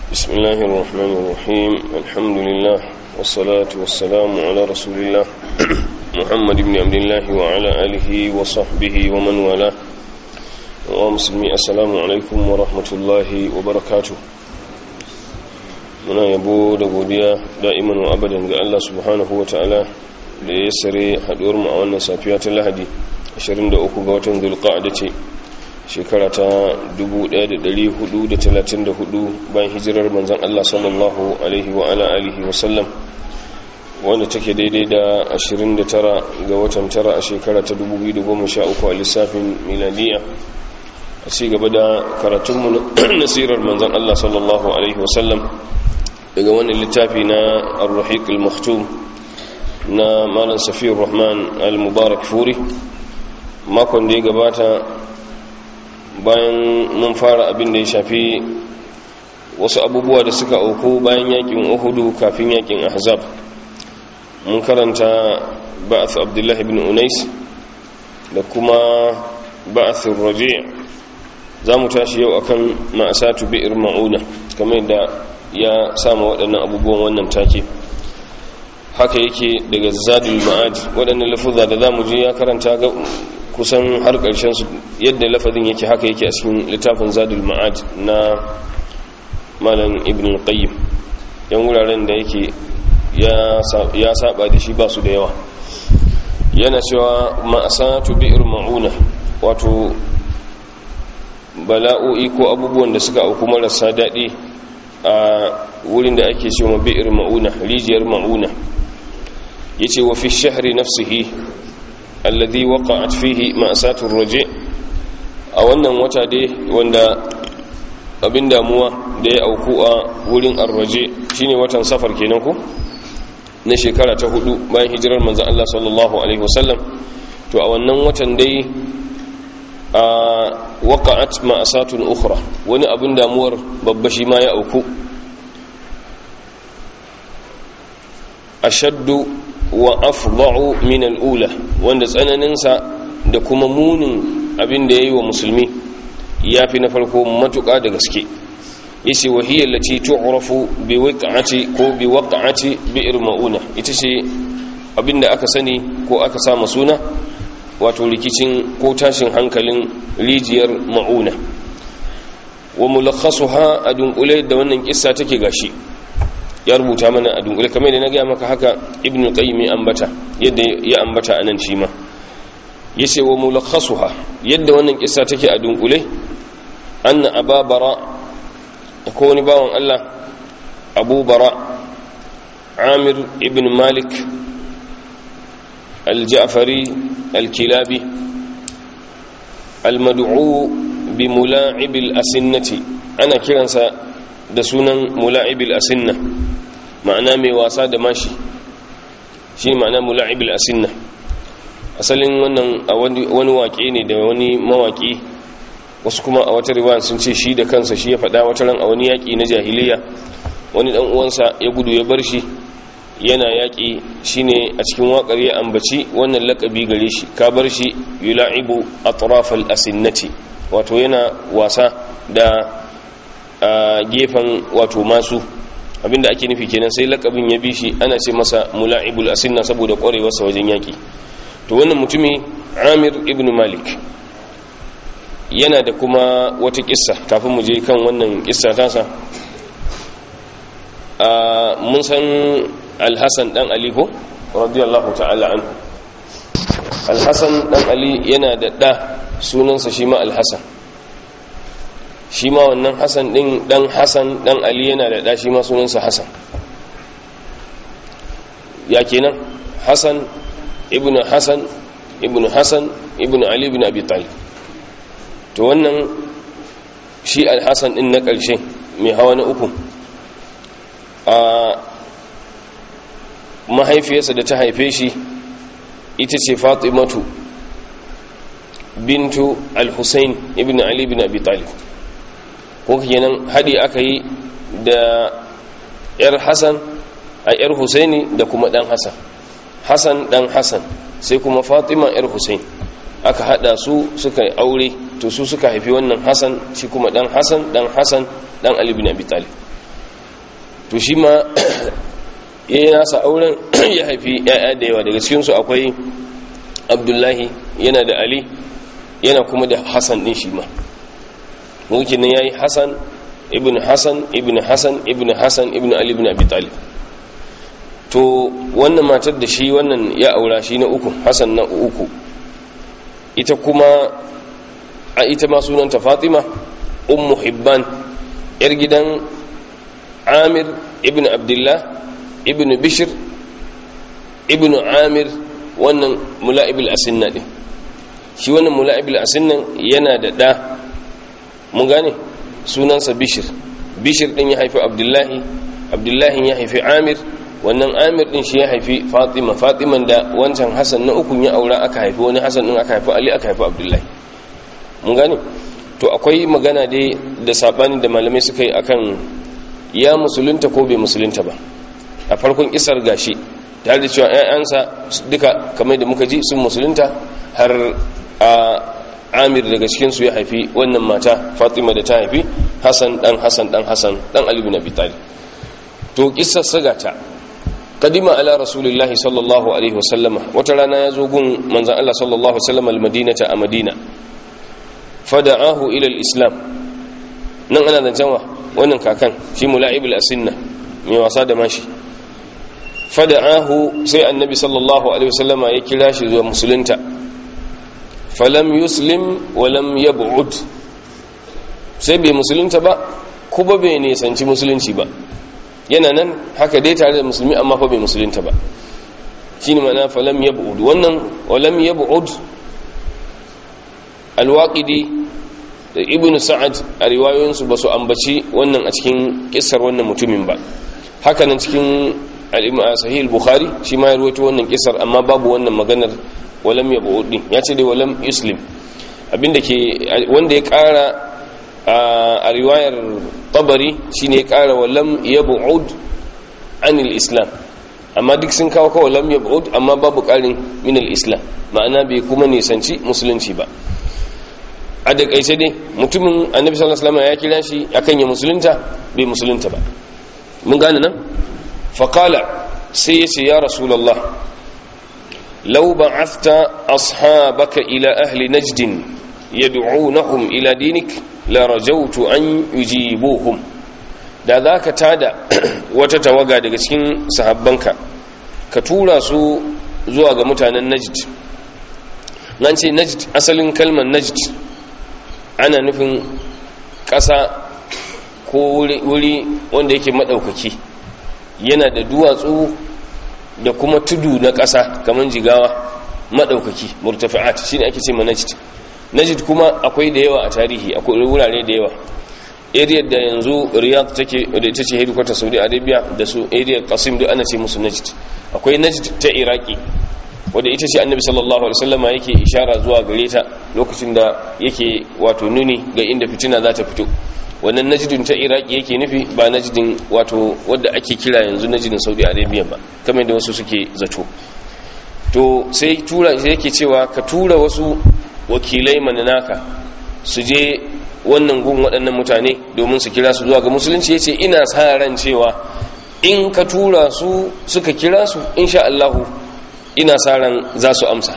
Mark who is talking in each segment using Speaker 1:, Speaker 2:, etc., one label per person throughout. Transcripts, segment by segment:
Speaker 1: بسم الله الرحمن الرحيم الحمد لله والصلاة والسلام على رسول الله محمد بن عبد الله وعلى آله وصحبه ومن والاه ومسلمي السلام عليكم ورحمة الله وبركاته muna yabo da godiya da'iman wa abadan ga Allah subhanahu wa ta'ala da ya sare haduwar mu a wannan safiya ta Lahadi 23 ga watan Zulqa'da ce shekara ta 1434 bayan hijirar manzon Allah sallallahu alaihi wa ala alihi wa sallam wanda take daidai da 29 ga watan tara a shekara ta 2013 a lissafin miladiya a ci gaba da karatunmu na sirar manzon Allah sallallahu alaihi wa sallam daga wani littafi na al-rahiq al-maktum na malam safiyar rahman al-mubarak furi makon da ya gabata bayan mun fara abin da ya shafi wasu abubuwa da suka auku bayan yakin uhudu kafin yakin ahzab mun karanta ba'ath abdullahi ibn unais da kuma ba'ath raji' za mu tashi yau akan ma'asatu bi'ir ma'una kamar da ya samu waɗannan abubuwan wannan take haka yake daga zadul ma'ad waɗannan lafuzza da za mu je ya karanta ga kusan har ƙarshen su yadda lafazin yake haka yake a cikin littafin zadul ma'ad na malam ibn qayyim yan wuraren da yake ya saba da shi ba su da yawa yana cewa ma'asatu bi'ir ma'una wato bala'o'i ko abubuwan da suka auku marasa daɗi a wurin da ake cewa bi'ir ma'una rijiyar ma'una yace wa fi shahri nafsihi alladhi waqa'at fihi ma'satur raji a wannan wata dai wanda abin damuwa da ya auku a wurin arraje shine watan safar kenan ko na shekara ta hudu bayan hijirar manzon Allah sallallahu alaihi wasallam to a wannan watan dai a waqa'at ma'asatun ukhra wani abin damuwar babba shi ma ya auku ashaddu wa afda'u min al-ula wanda tsananin sa da kuma munin abin da yayi wa musulmi yafi na farko matuƙa da gaske yace wa hiya allati tu'rafu bi waqa'ati ko bi waqa'ati bi'r mauna ita ce abinda aka sani ko aka sa suna wato rikicin ko tashin hankalin rijiyar ma'una wa mulakhasuha a dunkule da wannan kissa take gashi ya rubuta mana a dunkule kamar da na gaya maka haka ibn qayyim ya ambata yadda ya ambata anan shi ma yace wa mulakhasuha yadda wannan kissa take a dunkule anna ababara ko wani bawan Allah abu bara amir ibn malik al-ja'fari الكلابي المدعو بملاعب الأسنة أنا كيرانسا da sunan mula'ibil asinna ma'ana mai wasa da mashi shi ma'ana mula'ibil asinna asalin wannan a wani waƙe ne da wani mawaƙi wasu kuma a wata riwaya sun ce shi da kansa shi ya faɗa wata ran a wani yaƙi na jahiliya wani ɗan uwansa ya gudu ya bar shi yana yaƙi shine a cikin waƙar ya ambaci wannan laƙabi gare shi ka bar shi yula'ibu atrafal asinnati wato yana wasa da gefen wato masu abinda ake nufi kenan sai laƙabin ya bi shi ana ce masa mula'ibul asinna saboda ƙwarewarsa wajen yaƙi to wannan mutumi amir ibn malik yana da kuma wata kissa kafin mu je kan wannan kissa tasa mun san alhassan dan ali ko radiyallahu ta'ala anhu alhassan dan ali yana da ɗa sunansa shi ma alhassan shi ma wannan hassan ɗin ɗan hassan ɗan ali yana da ɗa shi ma sunansa hassan ya kenan hassan ibn hassan ibn hassan ibn ali ibn abi talib to wannan shi alhassan ɗin na ƙarshe mai hawa na uku a mahaifiyarsa da ta haife shi ita ce fatimatu bintu al-husayn ibn ali ibn abi talib ko kenan hadi aka yi da yar hasan a yar husaini da kuma dan hasan hasan dan hasan sai kuma fatima yar husain aka hada su suka yi aure to su suka haifi wannan hasan shi kuma dan hasan dan hasan dan ali bin abi talib to shi ma ya yi nasa auren ya haifi ya'ya da yawa daga cikinsu akwai abdullahi yana da ali yana kuma da hassan din shi ma mulkin ya yi hassan ibn hassan ibn hassan ibn hassan ibn ali ibn abi talib to wannan matar da shi wannan ya aura shi na uku hassan na uku ita kuma a ita ma sunanta fatima ummu hibban yar gidan amir ibn abdullah ibn bishir ibn amir wannan mula'ibul asinna din shi wannan mula'ibul asinnan yana da ɗa mun gane sunansa bishir bishir din ya haifi abdullahi abdullahi ya haifi amir wannan amir din shi ya haifi fatima fatiman da wancan hassan na ukun ya aura aka haifi wani hassan din aka haifi ali aka haifi abdullahi mun gane to akwai magana dai da sabani da malamai suka yi akan ya musulunta ko bai musulunta ba a farkon isar gashi tare da cewa 'ya'yansa duka kamar da muka ji sun musulunta har a amir daga cikinsu ya haifi wannan mata fatima da ta haifi hassan dan hassan dan hassan dan ali bin abi talib to kissar sagata kadima ala rasulillahi sallallahu alaihi wasallama wata rana ya zo gun manzan Allah sallallahu alaihi wasallam almadinata a madina fada'ahu ila islam nan ana zancen wa wannan kakan shi mula'ibul asinna mai wasa da mashi fada'ahu sai annabi sallallahu alaihi wasallama ya kira shi zuwa musulunta falam yuslim walam yab'ud sai bai musulunta ba kuma bai nisanci musulunci ba yana nan haka dai tare da musulmi amma fa bai musulunta ba shine ma'ana falam yab'ud wannan walam yab'ud alwaqidi da ibn sa'ad a riwayoyinsu ba su ambaci wannan a cikin kissar wannan mutumin ba haka nan cikin sahih al-bukhari shi ma ya rawaito wannan kissar amma babu wannan maganar walam yab'ud din ya ce dai walam yuslim abinda ke wanda ya kara a riwayar tabari shine ya kara walam yab'ud anil islam amma duk sun kawo kawai lam yab'ud amma babu karin min al-islam ma'ana bai kuma nisanci musulunci ba a da kaice dai mutumin annabi sallallahu alaihi wasallam ya kira shi akan ya musulunta bai musulunta ba mun gane nan faqala sai yace ya rasulullah law ba'athta ashabaka ila ahli najd yad'unahum ila dinik la rajawtu an yujibuhum da zaka tada wata tawaga daga cikin sahabbanka ka tura su zuwa ga mutanen najd nan ce najd asalin kalmar najd ana nufin ƙasa ko wuri wanda yake maɗaukaki yana da duwatsu da kuma tudu na ƙasa kamar jigawa maɗaukaki murtafi'at shine ake ce manajid najid kuma akwai da yawa a tarihi akwai wurare da yawa area da yanzu riyadh take da ita ce headquarter saudi arabia da su area qasim duk ana ce musu najd akwai najd ta iraki wadda ita ce annabi sallallahu alaihi wasallam yake ishara zuwa gare ta lokacin da yake wato nuni ga inda fitina za ta fito wannan najdin ta iraki yake nufi ba najdin wato wadda ake kira yanzu najdin saudi arabia ba kamar da wasu suke zato to sai tura sai yake cewa ka tura wasu wakilai mananaka su je wannan gun waɗannan mutane domin su kira su zuwa ga musulunci yace ina sa ran cewa in ka tura su suka kira su insha Allahu ina sa ran za su amsa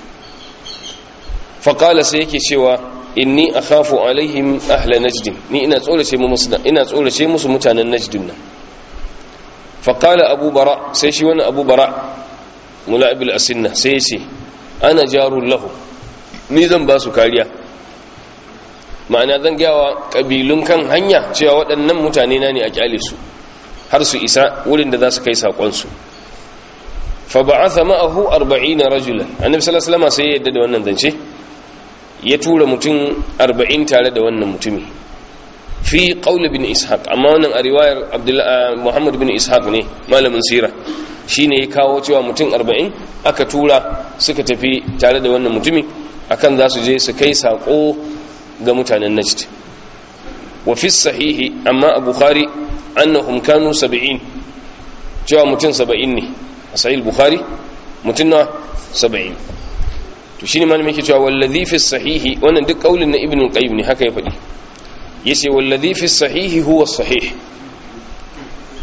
Speaker 1: faƙala sai yake cewa inni akhafu alaihim ahla najdin ni ina tsorace musu ina tsorace musu mutanen najdin nan faƙala abu bara sai shi wani abu bara mula'ibul asinna sai yace ana jarul lahu ni zan ba su kariya ma'ana zan gawa kabilun kan hanya cewa waɗannan mutane na ne a kyale su har su isa wurin da za su kai saƙonsu fa ba'atha ma'ahu 40 rajulan annabi sallallahu alaihi wasallam sai ya yadda da wannan zance ya tura mutum 40 tare da wannan mutumi fi qaul ibn ishaq amma wannan a riwayar abdullah muhammad ibn ishaq ne malamin sira shine ya kawo cewa mutum 40 aka tura suka tafi tare da wannan mutumi akan za su je su kai sako ga mutanen najd wa fi sahihi amma a bukhari annahum kanu 70 cewa mutum 70 ne a sahih bukhari mutum na 70 to shine malamin yake cewa wallazi fi sahihi wannan duk kaulin na ibnu qayyim ne haka ya faɗi yace wallazi fi sahihi huwa sahih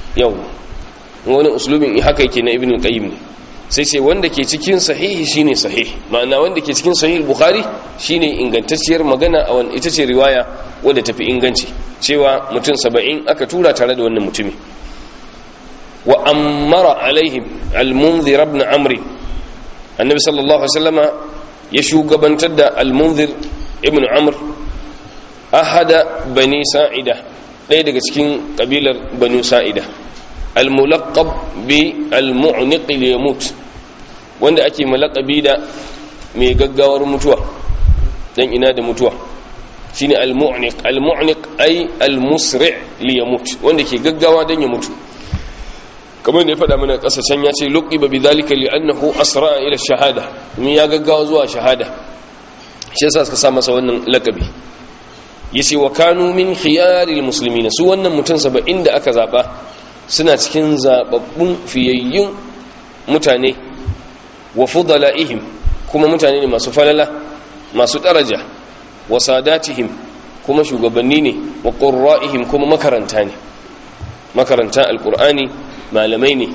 Speaker 1: yau wani uslubin haka yake na ibn qayyim ne sai ce wanda ke cikin sahihi shine sahih ma'ana wanda ke cikin sahih bukhari shine ingantacciyar magana a wani ita ce riwaya wadda tafi inganci cewa mutum saba'in aka tura tare da wannan mutumi wa ammara alaihim al-munzir ibn amri annabi sallallahu alaihi wasallama ya shugabantar da al-munzir ibn amr ahada bani sa'ida ɗaya daga cikin kabilar banu sa'ida al-mulaqab bi al-mu'niq liyamut wanda ake malaqabi da mai gaggawar mutuwa dan ina da mutuwa shine al-mu'niq al-mu'niq ay al-musri' liyamut wanda ke gaggawa dan ya mutu kamar da ya faɗa mana ƙasashen ya ce luqiba bidhalika li'annahu asra ila shahada mun ya gaggawa zuwa shahada shi yasa suka sa masa wannan lakabi yace wa kanu min khiyaril muslimin su wannan mutum 70 da aka zaba suna cikin zababbun fiyayyun mutane wa fudalaihim kuma mutane ne masu falala masu daraja wa sadatihim kuma shugabanni ne wa qurra'ihim kuma makaranta ne makaranta alqur'ani malamai ne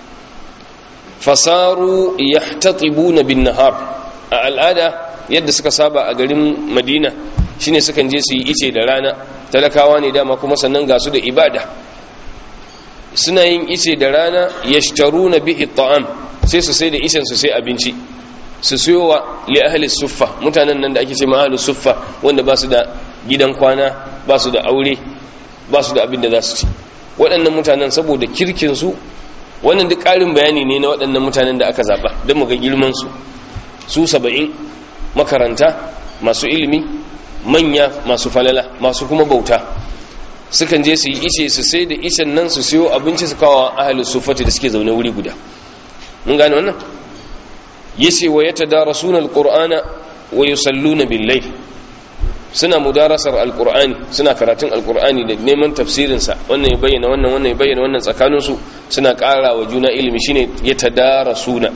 Speaker 1: fasaru yahtatibuna bin nahar a al'ada yadda suka saba a garin madina shine sukan je su yi ice da rana talakawa ne dama kuma sannan ga su da ibada suna yin ice da rana yashtaruna bihi ta'am sai su sai da icen su sai abinci su siyowa li ahli suffa mutanen nan da ake ce ma ahli suffa wanda ba su da gidan kwana ba su da aure ba su da abin da za su ci waɗannan mutanen saboda kirkinsu wannan duk ƙarin bayani ne na waɗannan mutanen da aka zaɓa don muga girmansu su saba'in makaranta masu ilimi manya masu falala masu kuma bauta sukan je su yi ice su sai da icen nan su siyo abinci su kawo ahalin sufati da suke zaune wuri guda mun gane wannan yace wa yatadarasuna alqur'ana wa yusalluna bil-layl suna mudarasar alkur'ani suna karatun alkur'ani da neman tafsirinsa wannan ya bayyana wannan wannan ya bayyana wannan tsakaninsu suna ƙara wa juna ilimi shine ya tadara suna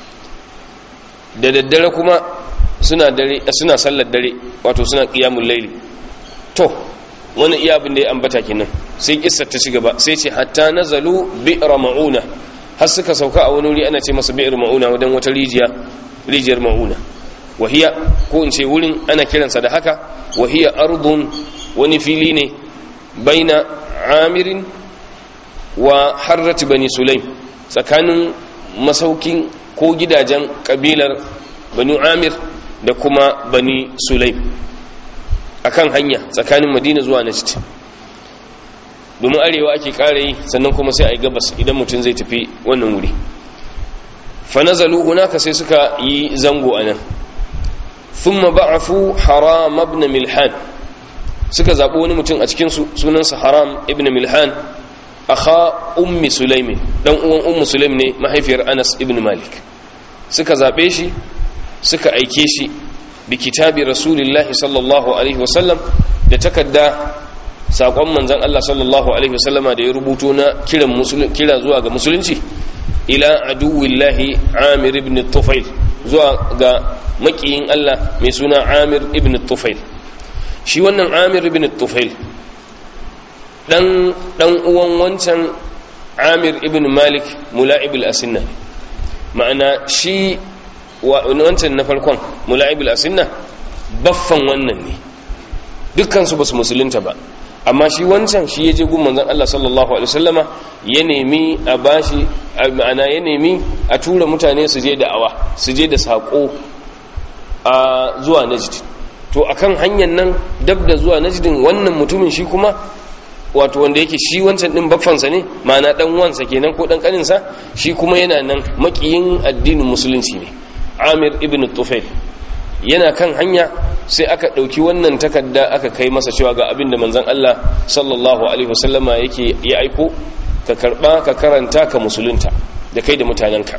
Speaker 1: da daddare kuma suna dare suna sallar dare wato suna qiyamul layli to wannan iya abin da ya ambata kenan sai kissar ta ci gaba sai ce hatta nazalu bi'ra mauna har suka sauka a wani wuri ana ce masa bi'ra mauna wadan wata rijiya rijiyar mauna wahiya ko in ce wurin ana kiransa da haka wahiya ardun wani fili ne baina amirin wa harrat bani sulaim tsakanin masaukin ko gidajen kabilar bani amir da kuma bani sulaim akan hanya tsakanin madina zuwa najd domin arewa ake kare yi sannan kuma sai a yi gabas idan mutum zai tafi wannan wuri fa nazalu hunaka sai suka yi zango anan ثم بعثوا حرام ابن ملحان suka zaɓi wani mutum a cikinsu sunansa haram ibn milhan akha ummi sulaimin dan uwan ummu sulaim ne mahaifiyar anas ibn malik suka zaɓe shi suka aike shi bi kitabi rasulillahi sallallahu alaihi wasallam da takadda saƙon manzon Allah sallallahu alaihi wasallama da ya rubuto na kiran kira zuwa ga musulunci ila aduwillahi amir ibn tufail zuwa ga makiyin Allah mai suna Amir ibn Tufail shi wannan Amir ibn Tufail dan dan uwan wancan Amir ibn Malik Mula'ib al-Asinna ma'ana shi wancan na farkon Mula'ib al-Asinna baffan wannan ne dukkan su basu musulunta ba amma shi wancan shi ya je gun manzon Allah sallallahu alaihi wasallama ya nemi a bashi ma'ana ya nemi a tura mutane su je da'awa su je da sako a zuwa najd to akan hanyar nan dab da zuwa najdin wannan mutumin shi kuma wato wanda yake shi wancan din baffansa ne ma'ana dan wansa kenan ko dan kaninsa shi kuma yana nan makiyin addinin musulunci ne Amir ibn Tufail yana kan hanya sai aka ɗauki wannan takarda aka kai masa cewa ga abin da manzon Allah sallallahu alaihi wasallama yake ya aiko ka karba ka karanta ka musulunta da kai da mutanenka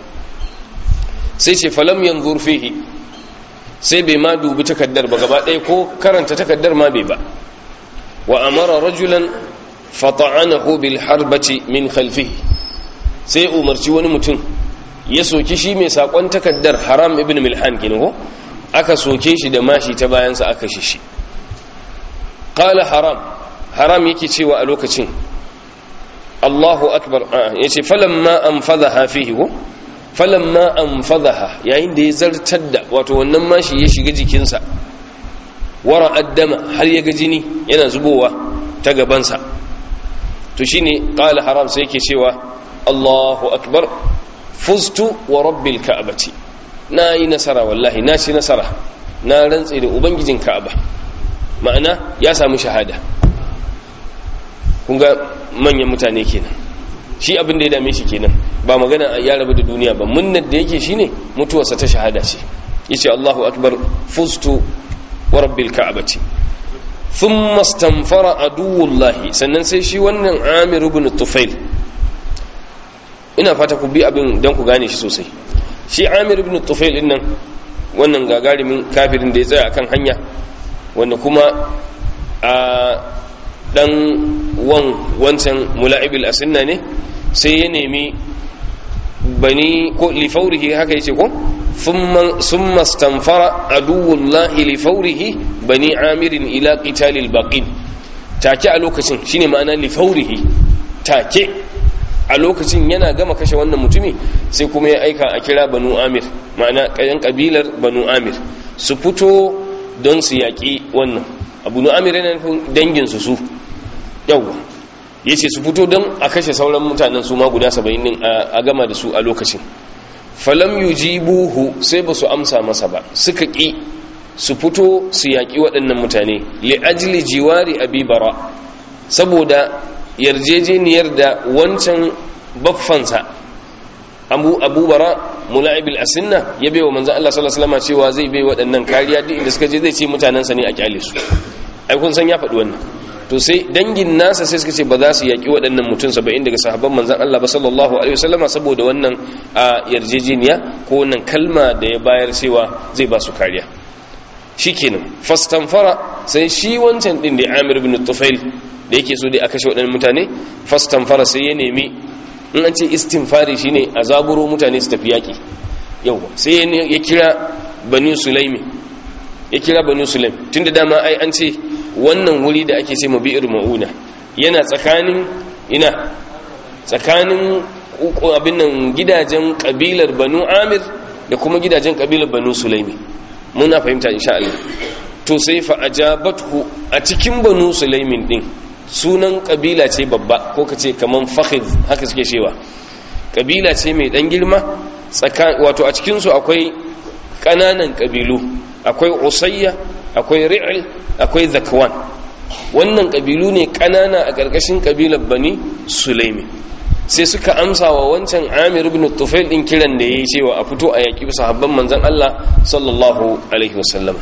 Speaker 1: sai ce falam yanzur fihi sai bai ma dubi takaddar ba gaba ɗaya ko karanta takaddar ma bai ba wa amara rajulan fata'anahu bil harbati min khalfihi sai umarci wani mutum ya soki shi mai sakon takaddar haram ibn milhan kenan ko aka soke shi da mashi ta bayansa aka shi shi qala haram haram yake cewa a lokacin Allahu akbar yace falamma anfadhaha fihi ko falamma anfadhaha yayin da ya zartar da wato wannan mashi ya shiga jikinsa wara addama har ya ga jini yana zubowa ta gabansa to shine qala haram sai yake cewa Allahu akbar fuztu wa rabbil ka'bati na yi nasara wallahi na ci nasara na rantse da ubangijin ka'aba ma'ana ya samu shahada kun ga manyan mutane kenan shi abin da ya dame shi kenan ba magana ya rabu da duniya ba munnar da yake shine mutuwarsa ta shahada ce yace Allahu akbar fuztu wa rabbil ka'bati thumma istanfara aduwullahi sannan sai shi wannan Amir ibn Tufail ina fata ku bi abin dan ku gane shi sosai shi Amir ibn Tufail din nan wannan gagarimin kafirin da ya tsaya akan hanya wanda kuma a dan wan wancan mula'ibil asinna ne sai ya nemi bani ko lifaurihi haka yace ko thumma stanfara aduwullahi lifaurihi bani amirin ila qitalil baqin take a lokacin shine ma'ana lifaurihi take a lokacin yana gama kashe wannan mutumi sai kuma ya aika a kira banu amir ma'ana kayan kabilar banu amir su fito don su yaƙi wannan abu amir yana nufin danginsu su yawwa ya ce su fito don a kashe sauran mutanen su ma guda saba'in din a gama da su a lokacin falam yujibuhu sai ba su amsa masa ba suka ƙi su fito su yaƙi waɗannan mutane li ajli jiwari abi bara saboda yarjejeniyar da wancan baffansa abu abu bara mula'ibil asinna ya bai wa manzan Allah sallallahu alaihi wasallam cewa zai bai waɗannan kariya duk inda suka je zai ce mutanensa ne a kyale su ai kun san ya faɗi wannan to sai dangin nasa sai suka ce ba za su yaƙi waɗannan mutum saba'in daga sahabban manzan Allah ba sallallahu alaihi wasallama saboda wannan a yarjejeniya ko wannan kalma da ya bayar cewa zai ba su kariya shikenan fastanfara sai shi wancan din da Amir ibn Tufail da yake so dai a kashe waɗannan mutane fastanfara sai ya nemi in an ce istinfari shine a zaburo mutane su tafi yaƙi yau sai ya kira bani sulaimi ya kira bani sulaim tunda dama ai an ce wannan wuri da ake ce mabi'ir ma'una yana tsakanin ina tsakanin abin nan gidajen kabilar banu amir da kuma gidajen kabilar banu sulaimi muna fahimta insha Allah to sai fa ajabathu a cikin banu sulaimin din sunan kabila ce babba ko kace kaman fakhiz haka suke cewa kabila ce mai dan girma wato a cikin su akwai kananan kabilu akwai usayya akwai ri'il akwai zakwan wannan kabilu ne kanana a ƙarƙashin kabilar bani sulaimi sai suka amsa wa wancan amir ibn tufail din kiran da yayi cewa a fito a yaki sahabban manzon Allah sallallahu alaihi wasallam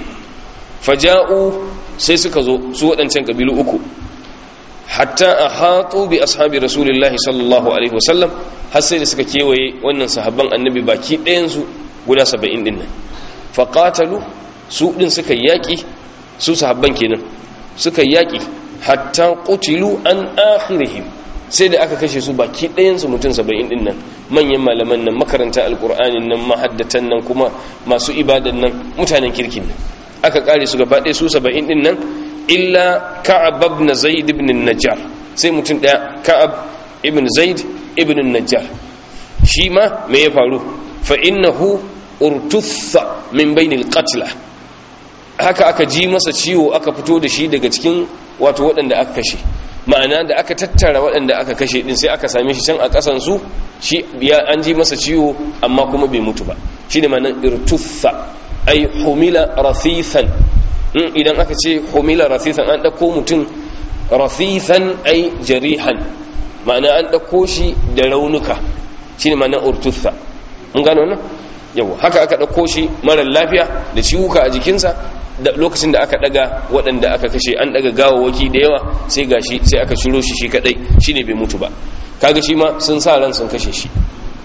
Speaker 1: faja'u sai suka zo su waɗancan kabilu uku hatta ahatu bi ashabi rasulillahi sallallahu alaihi wasallam har sai da suka kewaye wannan sahabban annabi baki ɗayan su guda 70 din nan faqatalu su din suka yaki su sahabban kenan suka yaki hatta qutilu an akhirihim sai da aka kashe su baki ɗayansu mutum saba'in ɗin nan manyan malaman nan makaranta alƙur'anin nan mahaddatan nan kuma masu ibadan nan mutanen kirkin nan aka ƙare su gaba ɗaya su saba'in ɗin nan illa ka'ab ibn zaid ibn najjar sai mutum ɗaya ka'ab ibn zaid ibn najjar shi ma me ya faru fa innahu urtutha min bainil qatla haka aka ji masa ciwo aka fito da shi daga cikin wato waɗanda aka kashe ma'ana da aka tattara waɗanda aka kashe ɗin sai aka same shi can a ƙasansu shi ya an ji masa ciwo amma kuma bai mutu ba shi ne ma'anar irtuffa ai humila rafithan idan aka ce humila rafithan an ɗauko mutum rafithan ai jarihan ma'ana an ɗauko shi da raunuka shi ne ma'anar urtuffa mun gano wannan yau haka aka ɗauko shi marar lafiya da ciwuka a jikinsa da lokacin da aka daga waɗanda aka kashe an daga gawawaki da yawa sai gashi sai aka shiro shi shi kadai shine bai mutu ba kaga shi ma sun sa ran sun kashe shi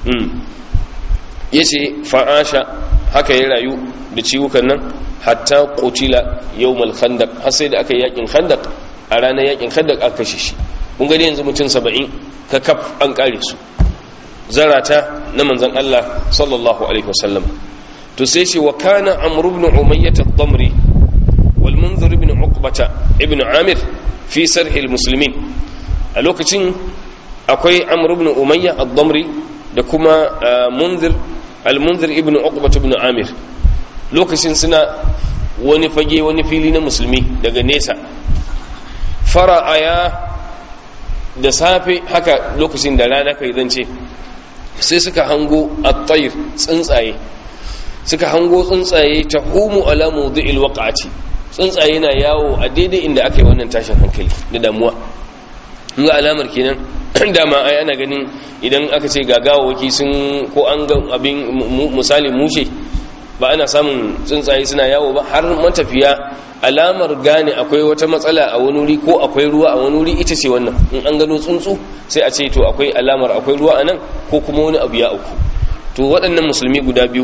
Speaker 1: yace fa'asha haka ya rayu da ciwukan nan hatta qutila yawmal khandaq har sai da aka yakin khandaq a ranar yakin khandaq aka kashe shi kun gani yanzu mutum 70 ka kaf an kare su zarata na manzon Allah sallallahu alaihi wasallam to sai shi wa kana amr ibn umayyah ad-damri wal munzir ibn uqbah ibn amir fi sarh al-muslimin a lokacin akwai amr ibn umayya ad-damri da kuma munzir al-munzir ibn uqbah ibn amir lokacin suna wani fage wani fili na musulmi daga nesa fara'aya da safe haka lokacin da rana kai zance sai suka hango at-tayr tsuntsaye suka hango tsuntsaye ta humu ala mawdi'il waqa'ati tsuntsaye na yawo a daidai inda aka yi wannan tashin hankali da damuwa ga alamar kenan dama ai ana ganin idan aka ce gagawaki sun ko an ga abin misali mushe ba ana samun tsuntsaye suna yawo ba har matafiya alamar gane akwai wata matsala a wani wuri ko akwai ruwa a wani wuri ita ce wannan in an gano tsuntsu sai a ce to akwai alamar akwai ruwa a nan ko kuma wani abu ya auku to waɗannan musulmi guda biyu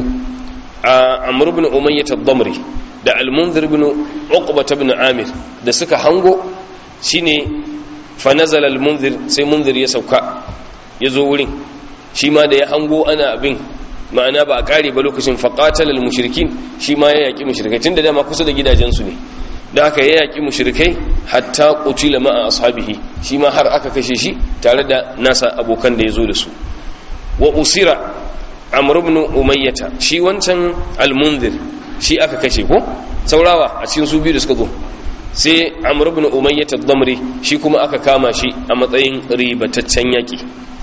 Speaker 1: a amr ibn umayyah ad-damri da al-munzir ibn uqbah ibn amir da suka hango shine fa nazala al-munzir sai munzir ya sauka ya zo wurin shi ma da ya hango ana abin ma'ana ba a kare ba lokacin faqatal al-mushrikin shi ma ya yaki mushrikai tunda dama kusa da gidajensu ne da haka ya yaki mushrikai hatta qutila ma'a ashabihi shi ma har aka kashe shi tare da nasa abokan da ya zo da su wa usira amr ibn umayyata shi wancan al-munzir shi aka kashe ko saurawa a cikin su biyu da suka zo sai amr ibn umayyata ad-damri shi kuma aka kama shi a matsayin ribataccen yaki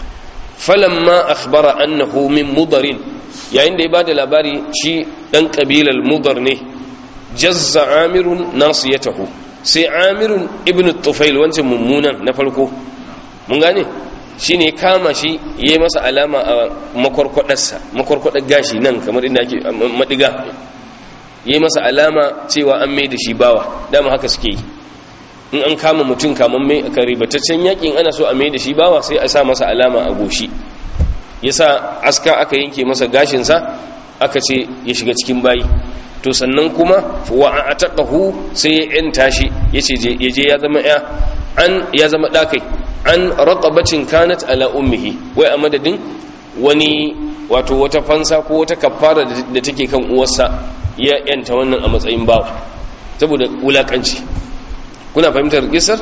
Speaker 1: falamma akhbara annahu min mudarin yayin da ya bada labari shi dan kabilar mudar ne jazza amirun nasiyatahu sai amirun ibn tufail wancan mummunan na farko mun gane shi ne kama shi ya yi masa alama a makwarkwadarsa makwarkwadar gashi nan kamar inda ake madiga ya yi masa alama cewa an mai da shi bawa dama haka suke yi in an kama mutum kamar mai karibataccen yakin ana so a mai da shi bawa sai a sa masa alama a goshi ya sa aska aka yanke masa gashinsa aka ce ya shiga cikin bayi to sannan kuma wa a taƙahu sai ya yanta shi ya ce ya je ya zama ya an ya zama ɗakai an raqabatin kanat ala ummihi wai a madadin wani wato wata fansa ko wata kafara da take kan uwarsa ya yanta wannan a matsayin bawa saboda wulakanci kuna fahimtar kisar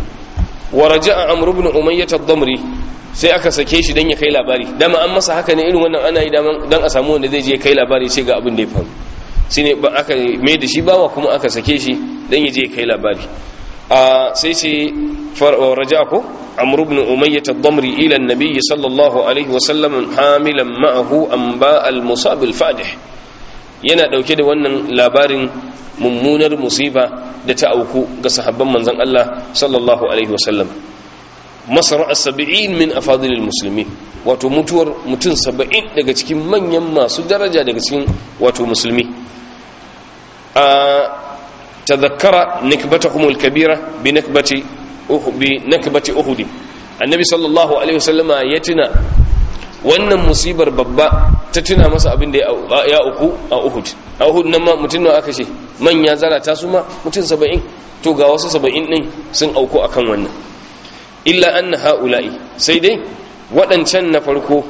Speaker 1: wa raja'a amr ibn umayyah ad-damri sai aka sake shi dan ya kai labari dama an masa haka ne irin wannan ana yi dan a samu wanda zai je kai labari sai ga abin da ya faru shine ba aka mai da shi bawa kuma aka sake shi dan ya je kai labari a sai ce raja'a ko amr ibn umayyah ad-damri ila an-nabiy sallallahu alaihi wa sallam hamilan ma'ahu anba al-musab al-fadih yana dauke da wannan labarin mummunar musiba da ta auku ga sahabban manzon Allah sallallahu alaihi wasallam masar as-sab'in min afadil al-muslimin wato mutuwar mutum 70 daga cikin manyan masu daraja daga cikin wato musulmi a tadhakkara nikbatahum al-kabira bi nakbati bi nakbati uhud annabi sallallahu alaihi wasallama ya tuna wannan musibar babba ta tuna masa abin da ya uku a uhud a uhud nan ma mutum nawa aka ce manya zarata su ma mutum saba'in to ga wasu saba'in ɗin sun auku akan wannan illa anna ha'ula'i sai dai waɗancan na farko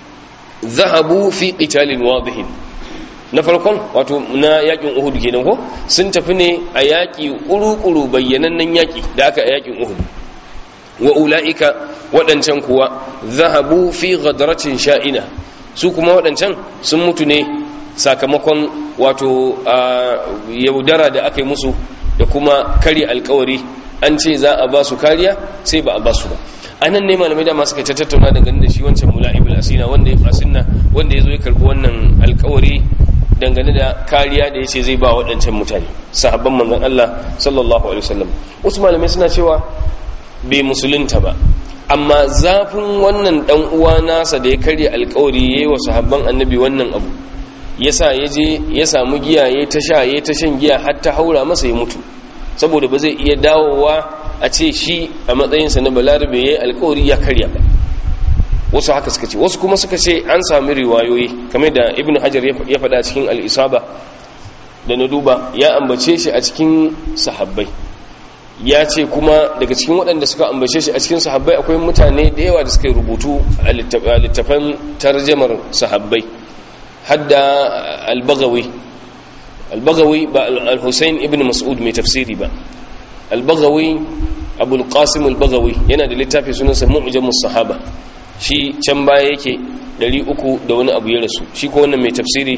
Speaker 1: zahabu fi qitalin wadihin na farkon wato na yakin uhud kenan ko sun tafi ne a yaki kuru-kuru bayyanannen yaki da aka a yakin uhud wa ula'ika waɗancan kuwa zahabu fi ghadratin sha'ina su kuma waɗancan sun mutu ne sakamakon wato yaudara da aka yi musu da kuma kari alkawari an ce za a ba su kariya sai ba a ba su ba a nan ne malamai dama suka ta tattauna dangane da shi wancan mula'ibul asina wanda ya asinna wanda ya zo ya karɓi wannan alkawari dangane da kariya da ya ce zai ba waɗancan mutane sahabban manzon Allah sallallahu alaihi wasallam wasu malamai suna cewa bai musulunta ba amma zafin wannan dan uwa nasa da ya karya alkawari yayi wa sahabban annabi wannan abu yasa ya je ya samu giya ya ta sha ya ta shan giya har ta haura masa ya mutu saboda ba zai iya dawowa a ce shi a matsayinsa na balarabe yayi alkawari ya karya ba wasu haka suka ce wasu kuma suka ce an sami riwayoyi kamar da ibnu hajar ya faɗa cikin al-isaba da na duba ya ambace shi a cikin sahabbai ya ce kuma daga cikin waɗanda suka ambace shi a cikin sahabbai akwai mutane da yawa da suka yi rubutu a littafan tarjamar sahabbai hadda albagawi albagawi ba al-husayn ibn mas'ud mai tafsiri ba albagawi abul qasim al-baghawi yana da littafi sunansa mu'jamus sahaba shi can baya yake 300 da wani abu ya rasu shi ko wannan mai tafsiri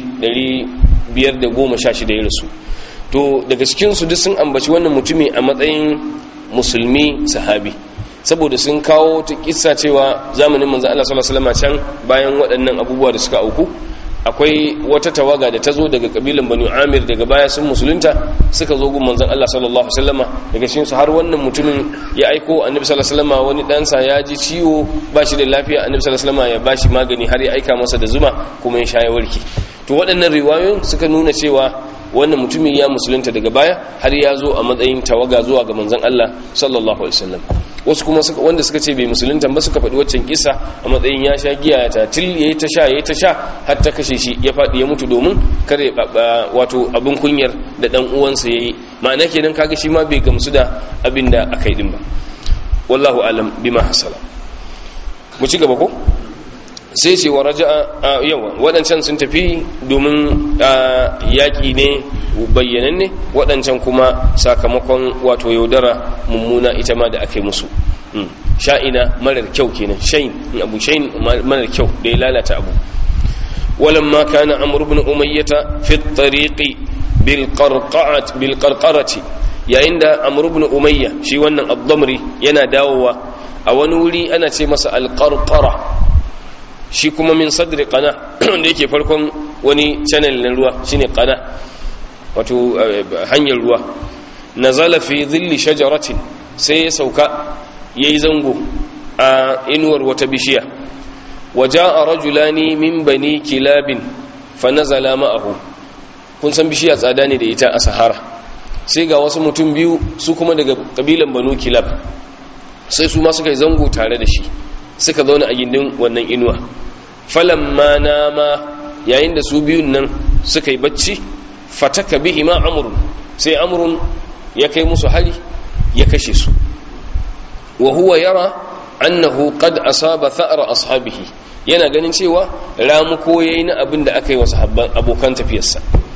Speaker 1: 516 ya rasu to daga cikin su duk sun ambaci wannan mutumi a matsayin musulmi sahabi saboda sun kawo ta kissa cewa zamanin manzo Allah sallallahu alaihi wasallam can bayan waɗannan abubuwa da suka auku akwai wata tawaga da ta zo daga kabilan banu amir daga baya sun musulunta suka zo gun manzon Allah sallallahu alaihi wasallama daga cikin su har wannan mutumin ya aiko annabi sallallahu alaihi wasallama wani ɗansa ya ji ciwo ba shi da lafiya annabi sallallahu alaihi wasallama ya bashi magani har ya aika masa da zuma kuma ya sha ya warke to waɗannan riwayoyin suka nuna cewa wannan mutumin ya musulunta daga baya har ya zo a matsayin tawaga zuwa ga manzon Allah sallallahu alaihi wasallam wasu kuma wanda suka ce bai musulunta ba suka faɗi waccan kisa a matsayin ya sha giya ta til yayi ta sha yayi ta sha har ta kashe shi ya faɗi ya mutu domin kare wato abin kunyar da dan uwansa yayi ma'ana kenan kaga shi ma bai gamsu da abin da aka yi din ba wallahu alam bima hasala mu ci gaba ko sai ce wa raja'a yawa waɗancan sun tafi domin yaƙi ne bayyananne waɗancan kuma sakamakon wato yaudara mummuna ita ma da aka yi musu sha'ina marar kyau kenan shayin abu shayin marar kyau da ya lalata abu ولما كان عمرو بن أمية في الطريق بالقرقعة بالقرقرة yayin da amru ibn umayya shi wannan abdamri yana dawowa a wani wuri ana ce masa alqarqara shi kuma min sadri qana wanda yake farkon wani channel na ruwa shine qana wato hanyar ruwa nazala fi dhilli shajaratin sai ya sauka yayi zango a inuwar wata bishiya waja'a rajulani min bani kilabin fa nazala ma'ahu kun san bishiya tsada ne da ita a sahara sai ga wasu mutum biyu su kuma daga kabilan banu kilab sai su ma suka yi zango tare da shi suka zauna a gindin wannan inuwa falamma nama yayin da su biyun nan suka yi bacci fataka bihi ma amrun sai amrun ya kai musu hali ya kashe su wa huwa yara annahu qad asaba tha'ra ashabihi yana ganin cewa ramuko yayi na abin da aka yi wa sahabban abokan tafiyarsa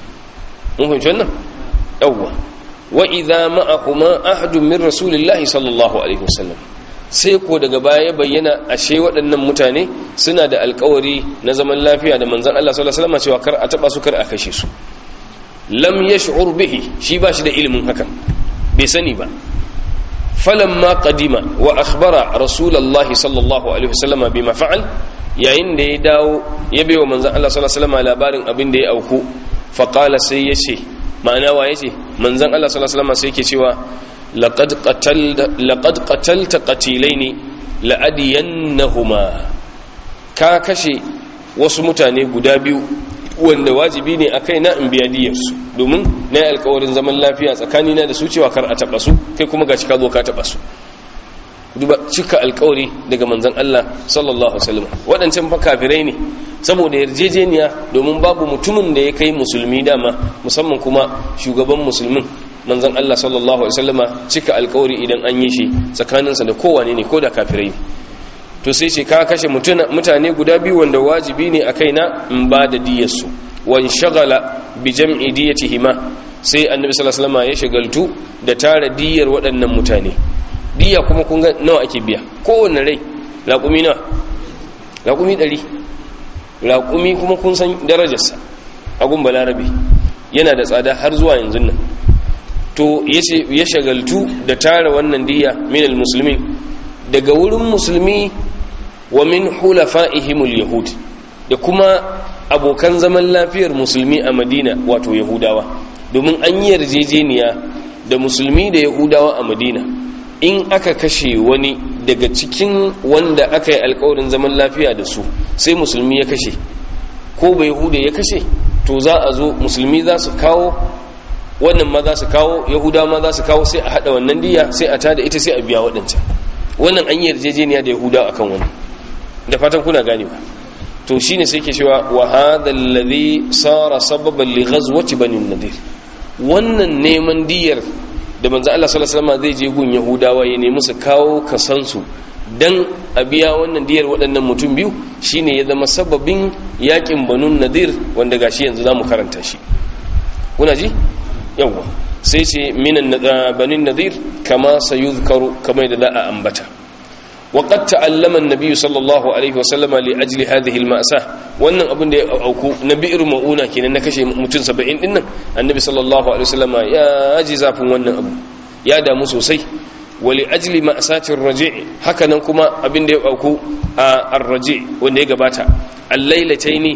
Speaker 1: mun fahimci wannan yawwa wa idza ma'ahuma ahadun min rasulillahi sallallahu alaihi wasallam sai ko daga baya ya bayyana ashe waɗannan mutane suna da alkawari na zaman lafiya da manzon Allah sallallahu alaihi wasallam cewa kar a taba su kar a kashe su lam yash'ur bihi shi ba shi da ilimin hakan bai sani ba falamma qadima wa akhbara rasulullahi sallallahu alaihi wasallam bima fa'al yayin da ya dawo ya bai wa manzon Allah sallallahu alaihi wasallam labarin abin da ya auku fa qala sai yace ma'ana wa yace manzon Allah sallallahu alaihi wasallam sai yake cewa laqad qatalta laqad qatalta qatilaini la'adiyannahuma ka kashe wasu mutane guda biyu wanda wajibi ne a kai na in biya diyarsu domin na yi alkawarin zaman lafiya tsakanina da su cewa kar a taɓa su kai kuma ga cika zo ka taɓa su duba cika alkawari daga manzan Allah sallallahu alaihi wasallam waɗancan fa kafirai ne saboda yarjejeniya domin babu mutumin da ya kai musulmi dama musamman kuma shugaban musulmin manzan Allah sallallahu alaihi wasallama cika alkawari idan an yi shi tsakaninsa da kowane ne ko da kafirai to sai ce ka kashe mutane guda biyu wanda wajibi ne a kaina in ba da diyarsu wan shagala bi jam'i diyatihima sai annabi sallallahu alaihi wasallam ya shagaltu da tara diyar waɗannan mutane diya kuma kun ga nawa ake biya kowanne rai laƙumi nawa laƙumi ɗari laƙumi kuma kun san darajarsa a gun balarabe yana da tsada har zuwa yanzu nan to ya shagaltu da tara wannan diya minal musulmin daga wurin musulmi wa min hulafa'ihimul yahud da kuma abokan zaman lafiyar musulmi a madina wato yahudawa domin an yi yarjejeniya da musulmi da yahudawa a madina in aka kashe wani daga cikin wanda aka yi alkawarin zaman lafiya da su sai musulmi ya kashe ko bai yahuda ya kashe to za a zo musulmi za su kawo wannan ma za su kawo yahudawa ma za su kawo sai a hada wannan diya sai a tada ita sai a biya waɗancan wannan an yi yarjejeniya da yahudawa akan wani da fatan kuna ganewa to shine sai ke cewa wa hadha alladhi sara sababan li ghazwati bani nadir wannan neman diyar da manzo Allah sallallahu alaihi wasallam zai je gun yahudawa ya nemi su kawo kasansu dan a biya wannan diyar waɗannan mutum biyu shine ya zama sababin yakin banu nadir wanda gashi yanzu zamu karanta shi kuna ji yawa sai ce minan banin nadir kama sayuzkaru kama da za a ambata وقد تعلم النبي صلى الله عليه وسلم لاجل هذه المأساة wannan abin da ya auku na bi'ir mauna kenan na kashe mutum 70 din nan annabi sallallahu alaihi wasallam ya ji zafin wannan abu ya damu sosai wali ajli ma'satir raji' haka nan kuma abin da ya auku a ar-raji' wanda ya gabata al-lailataini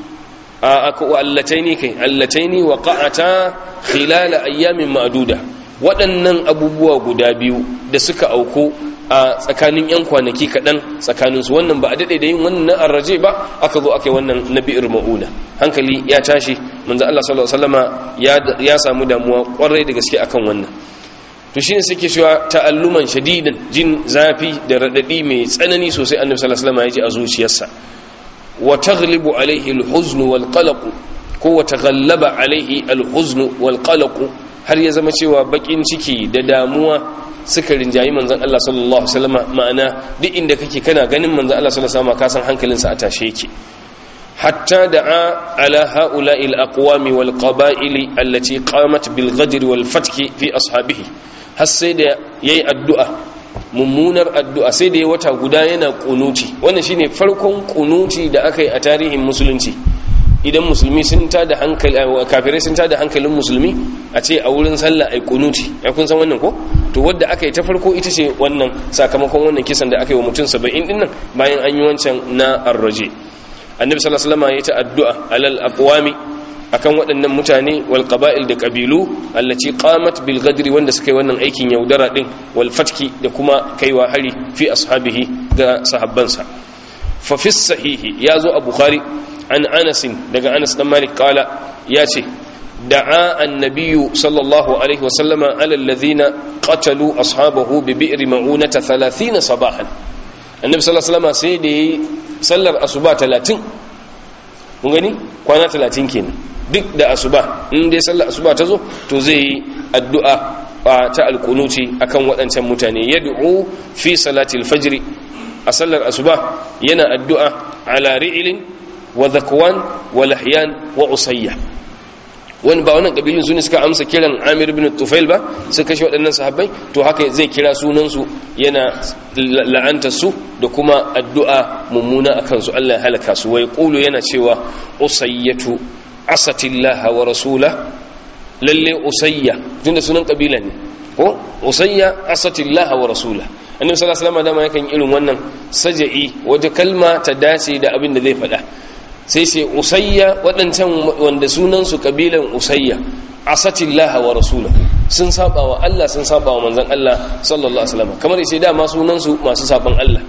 Speaker 1: a allataini kai allataini waqa'ata khilal ayyamin ma'duda waɗannan abubuwa guda biyu da suka auku a tsakanin 'yan kwanaki kaɗan tsakaninsu wannan ba a daɗe da yin wannan arraje ba aka zo aka yi wannan na bi'ir ma'una hankali ya tashi manzo Allah sallallahu alaihi wasallama ya samu damuwa kwarai da gaske akan wannan to shine suke cewa ta'alluman shadidan jin zafi da radadi mai tsanani sosai annabi sallallahu alaihi wasallama ya ji a zuciyarsa wa taghlibu alaihi al-huzn wal qalaq ko wa taghallaba alaihi al-huzn wal qalaq har ya zama cewa bakin ciki da damuwa suka rinjayi manzon Allah sallallahu alaihi wasallam ma'ana duk inda kake kana ganin manzon Allah sallallahu alaihi wasallam ka san hankalinsa a tashe yake hatta da'a ala ha'ula'i al-aqwami wal qaba'ili allati qamat bil ghadr wal fatki fi ashabihi har sai da yayi addu'a mummunar addu'a sai da ya wata guda yana kunuti wannan shine farkon kunuti da aka yi a tarihin musulunci idan musulmi sun tada hankali kafirai sun tada hankalin musulmi a ce a wurin sallah ai kunuti ya kun san wannan ko to wadda aka yi ta farko ita ce wannan sakamakon wannan kisan da aka yi wa mutum 70 din nan bayan an yi wancan na arraje annabi sallallahu alaihi wasallam ya ta addu'a alal aqwami akan waɗannan mutane wal qaba'il da qabilu allati qamat bil ghadri wanda suka yi wannan aikin yaudara din wal fatki da kuma kaiwa hari fi ashabihi ga sahabbansa fa fi sahihi yazo a bukhari an anas daga anas dan malik kala yace da'a annabiyyu sallallahu alaihi wasallama ala alladhina qatalu ashabahu bi bi'r ma'unata 30 sabahan annabi sallallahu alaihi wasallama sai da yi sallar asuba 30 kun gani kwana 30 kenan duk da asuba in dai sallar asuba ta zo to zai yi addu'a ta alkunuti akan waɗancan mutane yad'u fi salatil fajr a sallar asuba yana addu'a ala ri'ilin wa zakwan wa lahyan wa usayya wani ba wannan kabilun su ne suka amsa kiran amir bin tufail ba suka kashe waɗannan sahabbai to haka zai kira sunansu yana la'antar su da kuma addu'a mummuna a kansu Allah ya halaka su wai ƙulu yana cewa usayyatu asatillaha wa rasula lalle usayya tunda sunan kabila ne ko usayya asatillaha wa rasula annabi sallallahu alaihi wasallam dama yakan irin wannan saja'i wata kalma ta dace da abin da zai faɗa sai sai usayya waɗancan wanda sunansu ƙabilan usayya asatillaha wa rasulahu sun saba wa Allah sun saba wa manzon Allah sallallahu alaihi wasallam kamar yace dama sunansu masu saban Allah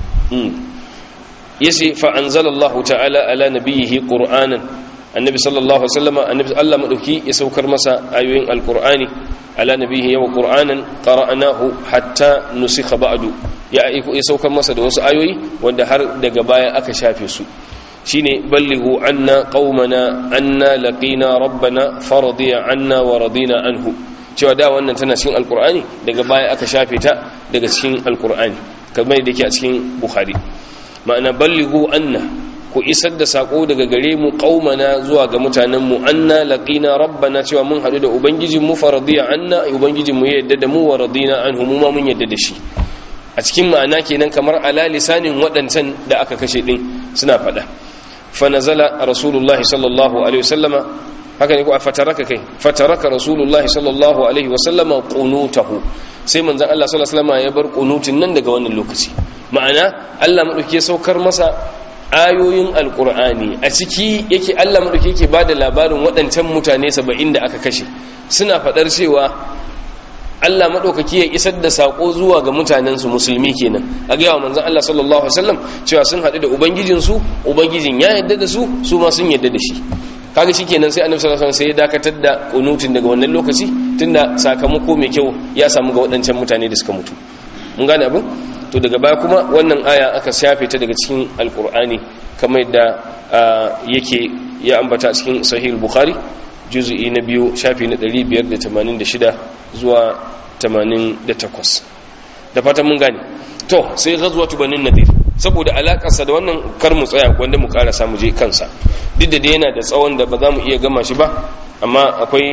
Speaker 1: yace fa anzalallahu ta'ala ala nabiyhi qur'anan annabi sallallahu alaihi wasallam annabi Allah madauki ya saukar masa ayoyin alqur'ani ala nabiyhi wa qur'anan qara'nahu hatta nusikha ba'du ya ya saukar masa da wasu ayoyi wanda har daga baya aka shafe su shine ballighu anna qaumana anna laqina rabbana faradiya anna wa radina anhu cewa da wannan tana cikin alqur'ani daga baya aka shafe ta daga cikin alqur'ani kamar da yake a cikin bukhari ma'ana ballighu anna ku isar da sako daga gare mu qaumana zuwa ga mutanen mu anna laqina rabbana cewa mun hadu da ubangijin mu faradiya anna ubangijin mu ya yadda da mu wa radina anhu mu ma mun yadda da shi a cikin ma'ana kenan kamar ala lisanin waɗancan da aka kashe din suna faɗa fanazala rasulullahi sallallahu alaihi wasallama haka ne ko fataraka kai fataraka rasulullahi sallallahu alaihi wasallama qunutahu sai manzon Allah sallallahu alaihi wasallama ya bar qunutin nan daga wannan lokaci ma'ana Allah madauke saukar masa ayoyin alqur'ani a ciki yake Allah madauke yake bada labarin waɗancan mutane 70 da aka kashe suna fadar cewa Allah maɗaukaki ya isar da saƙo zuwa ga mutanensu musulmi kenan a gaya wa manzan Allah sallallahu Alaihi wasallam cewa sun haɗu da ubangijinsu ubangijin ya yadda da su su ma sun yadda da shi kaga shi kenan sai annabi sallallahu alaihi wasallam sai ya dakatar da kunutin daga wannan lokaci tunda sakamako mai kyau ya samu ga waɗancan mutane da suka mutu mun gane abin to daga baya kuma wannan aya aka shafe ta daga cikin alkur'ani kamar yadda yake ya ambata cikin sahih bukhari juzu'i na biyu shafi na 586 zuwa 88 da fatan mun gane to sai ghazwatu banin nadir saboda alakarsa da wannan kar mu tsaya wanda mu karasa mu je kansa duk da yana da tsawon da ba za mu iya gama shi ba amma akwai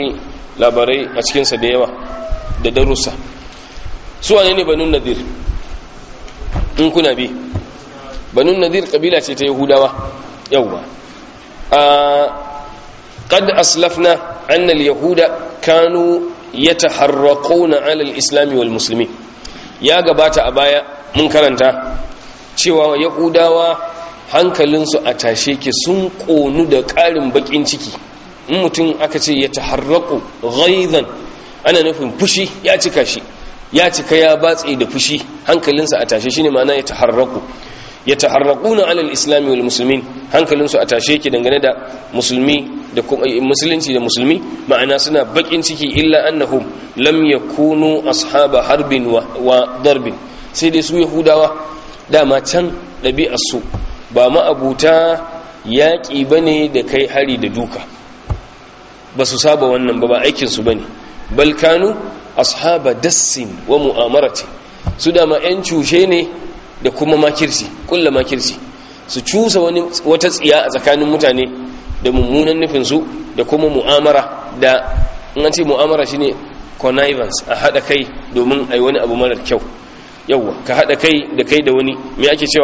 Speaker 1: labarai a cikinsa da yawa da darussa su wane ne banun nadir in kuna bi banun nadir kabila ce ta yahudawa yawwa قد أسلفنا أن اليهود كانوا يتحرقون على الإسلام والمسلمين يا قبات أبايا من كرنتا cewa yahudawa hankalinsu a tashe ke sun ƙonu da ƙarin baƙin ciki in mutum aka ce ya taharraku ghaizan ana nufin fushi ya cika shi ya cika ya batse da fushi hankalinsa a tashe shine ma'ana ya taharraku ya taharraquna alal islami wal muslimin hankalinsu a tashe yake dangane da musulmi da musulunci da musulmi ma'ana suna bakin ciki illa annahum lam yakunu ashaba harbin wa darbin sai dai su yahudawa dama can ɗabi'arsu ba ma'abuta yaƙi bane da kai hari da duka ba su saba wannan ba ba aikinsu bane balkanu ashaba dassin wa mu'amarati su dama 'yan cushe ne da kuma makirci kulla makirci su cusa wani wata tsiya a tsakanin mutane da mummunan nufinsu da kuma mu'amara da in an ce mu'amara shine connivance a haɗa kai domin a yi wani abu marar kyau yauwa ka haɗa kai da kai da wani me ake cewa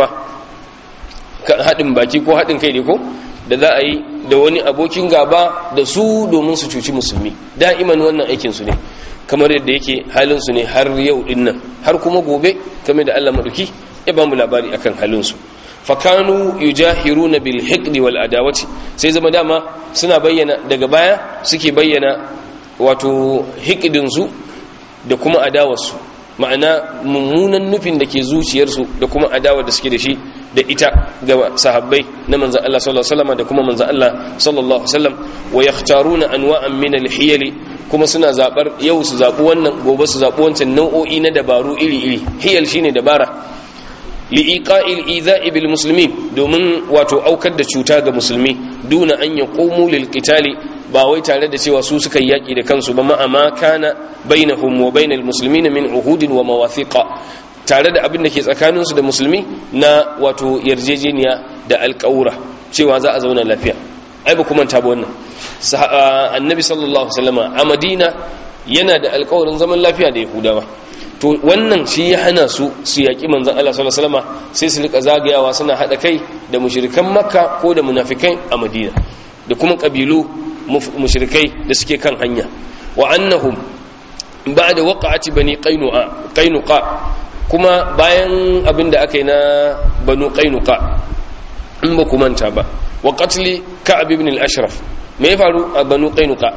Speaker 1: haɗin baki ko haɗin kai ne ko da za a yi da wani abokin gaba da su domin su cuci musulmi da'iman wannan aikinsu ne kamar yadda yake halinsu ne har yau ɗin nan har kuma gobe kamar da allah maɗuki ya ba mu labari akan halinsu fakanu yujahiruna bil hiqdi wal adawati sai zama dama suna bayyana daga baya suke bayyana wato hiqdin su da kuma adawarsu ma'ana mummunan nufin da ke zuciyarsu da kuma adawar da suke da shi da ita ga sahabbai na manzon Allah sallallahu alaihi wasallam da kuma manzon Allah sallallahu alaihi wasallam wa yakhtaruna anwa'an min al hiyali kuma suna zabar yau su zabi wannan gobe su zabi wancan nau'o'i na dabaru iri iri hiyal shine dabara li'iqa'il idha'i bil muslimin domin wato aukar da cuta ga musulmi duna an yaqumu lil qitali ba wai tare da cewa su suka yaki da kansu ba ma kana bainahum wa bainal muslimin min uhudin wa mawathiqa tare da abin da ke tsakanin su da musulmi na wato yarjejeniya da alƙawura cewa za a zauna lafiya ai ba kuma ta ba wannan annabi sallallahu alaihi wasallama a madina yana da alƙawarin zaman lafiya da yahudawa to wannan shi ya hana su su yaƙi manzan Allah sallallahu alaihi wasallam sai su rika zagayawa suna hada kai da mushrikan makka ko da munafikai a madina da kuma kabilu mushrikai da suke kan hanya wa annahum ba'da waqa'ati bani qainuqa qainuqa kuma bayan abin da aka yi na banu qainuqa in ba ku manta ba wa qatli ka'ab ibn al-ashraf me ya faru a banu qainuqa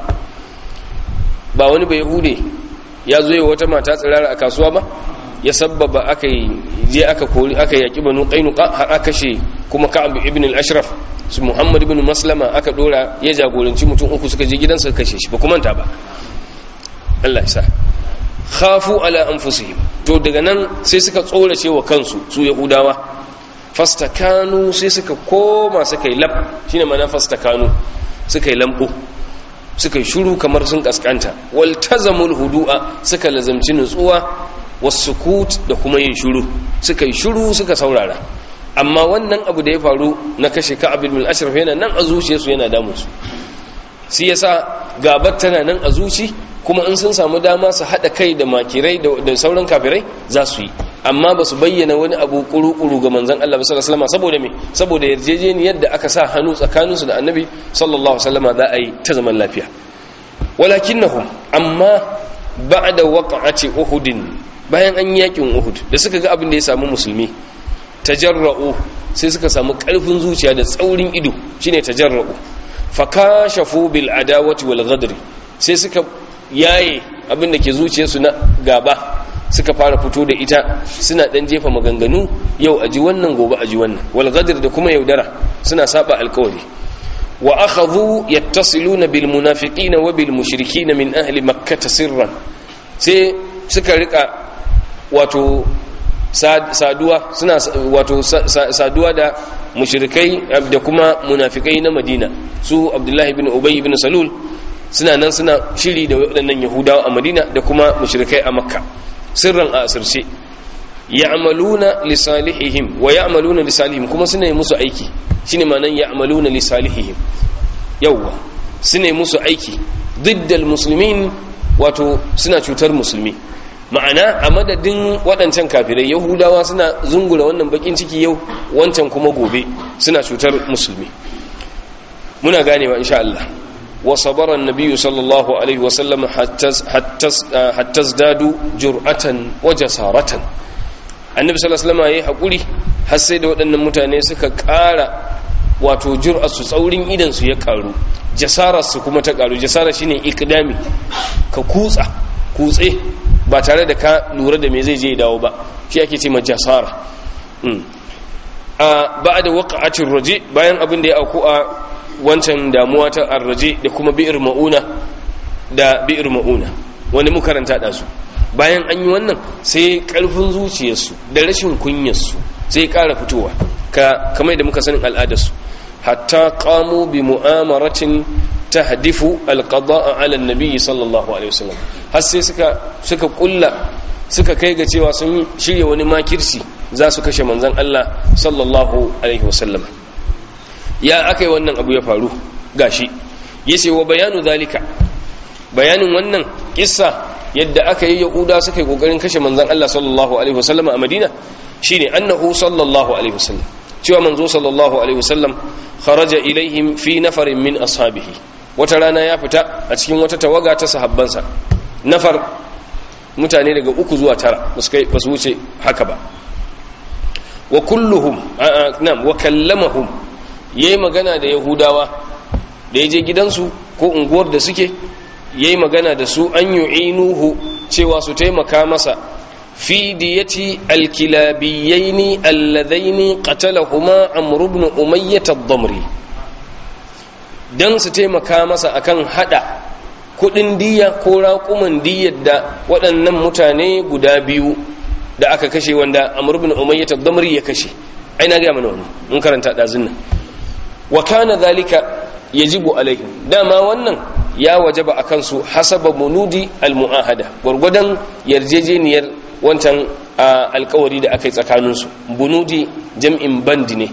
Speaker 1: ba wani bai yahude ya zo yi wata mata tsirara a kasuwa ba ya sabbaba aka yi je aka kori aka yaki banu qainuqa har aka kashe kuma ka'ab ibn al-ashraf su muhammad ibn maslama aka dora ya jagoranci mutum uku suka je gidansa kashe shi ba kuma ta ba Allah ya sa khafu ala anfusihim to daga nan sai suka tsorace wa kansu su yahudawa fastakanu sai suka koma suka yi lab shine ma'ana fastakanu suka yi lambu suka yi shuru kamar sun kaskanta waltazamul hudu'a suka lazamci nutsuwa wasukut da kuma yin shuru suka yi shuru suka saurara amma wannan abu da ya faru na kashe ka'ab ibn al-ashraf yana nan a zuciyarsu yana damu su shi yasa gabar tana nan a zuci kuma in sun samu dama su hada kai da makirai da sauran kafirai za su yi amma ba su bayyana wani abu kuru-kuru ga manzon Allah sallallahu alaihi wasallam saboda me saboda yarjejeniyar da aka sa hannu tsakaninsu da annabi sallallahu alaihi wasallam za a yi ta zaman lafiya walakinnahum amma ba'da waqa'ati uhudin bayan an yakin uhud da suka ga abin da ya samu musulmi tajarra'u sai suka samu karfin zuciya da tsaurin ido shine tajarra'u fakashafu bil adawati wal ghadri sai suka yaye abin da ke zuciyarsu na gaba suka fara fito da ita suna dan jefa maganganu yau aji wannan gobe aji wannan wal ghadr da kuma yaudara suna saba alkawari wa akhadhu yattasiluna bil munafiqina wa bil mushrikina min ahli makkah sirran sai suka rika wato saduwa suna wato saduwa da mushrikai da kuma munafikai na madina su abdullahi ibn ubay ibn salul suna nan suna shiri da waɗannan yahudawa a madina da kuma mushrikai a makka sirran a asirce ya'maluna li salihihim wa ya'maluna li salihim kuma suna yi musu aiki shine ma'anan ya'maluna li salihihim yawwa suna yi musu aiki diddal muslimin wato suna cutar musulmi ma'ana a madadin waɗancan kafirai yahudawa suna zungura wannan bakin ciki yau wancan kuma gobe suna cutar musulmi muna ganewa insha Allah wa sabara annabiyyu sallallahu alaihi wa sallam hatta zdadu jur'atan wa jasaratan annabi sallallahu alaihi wasallam yayi hakuri har sai da waɗannan mutane suka ƙara wato jur'ar su tsaurin idan su ya karu jasarar su kuma ta karu jasara shine ikdami ka kutsa kutse ba tare da ka lura da me zai je dawo ba shi ake ce ma jasara a ba'da waqa'atir raji bayan abin da ya auku a wancan damuwa ta arraje da kuma bi'ir mauna da bi'ir mauna wani mu karanta da su bayan an yi wannan sai karfin zuciyarsu da rashin kunyarsu sai ƙara fitowa ka kamar da muka sanin al'adarsu hatta qamu bi mu'amaratin tahdifu alqada'a 'ala an-nabi sallallahu alaihi wasallam har sai suka suka kulla suka kai ga cewa sun shirya wani makirci za su kashe manzon Allah sallallahu alaihi wasallam ya akai wannan abu ya faru gashi yace wa bayanu zalika bayanin wannan kissa yadda aka yi yahuda suka yi kokarin kashe manzon Allah sallallahu alaihi wasallam a Madina shine annahu sallallahu alaihi wasallam cewa manzo sallallahu alaihi wasallam kharaja ilaihim fi nafarin min ashabihi wata rana ya fita a cikin wata tawaga ta sahabbansa nafar mutane daga uku zuwa tara ba su wuce haka ba wa kulluhum na'am wa kallamahum yayi magana da yahudawa da yaje gidansu ko unguwar da suke yayi magana da su an yu'inuhu cewa su taimaka masa fi diyati alkilabiyaini alladaini qatalahuma amr ibn umayyah ad-damri dan su taimaka masa akan hada kudin diya ko raƙuman diyar da waɗannan mutane guda biyu da aka kashe wanda amr ibn umayyah ad-damri ya kashe ai na ga mana wannan mun karanta dazun nan wa kana dhalika yajibu alaihim dama wannan ya wajaba akan su hasaba munudi al-mu'ahada gurgudan yarjejeniyar wancan alkawari da aka yi tsakaninsu bunudi jam'in band ne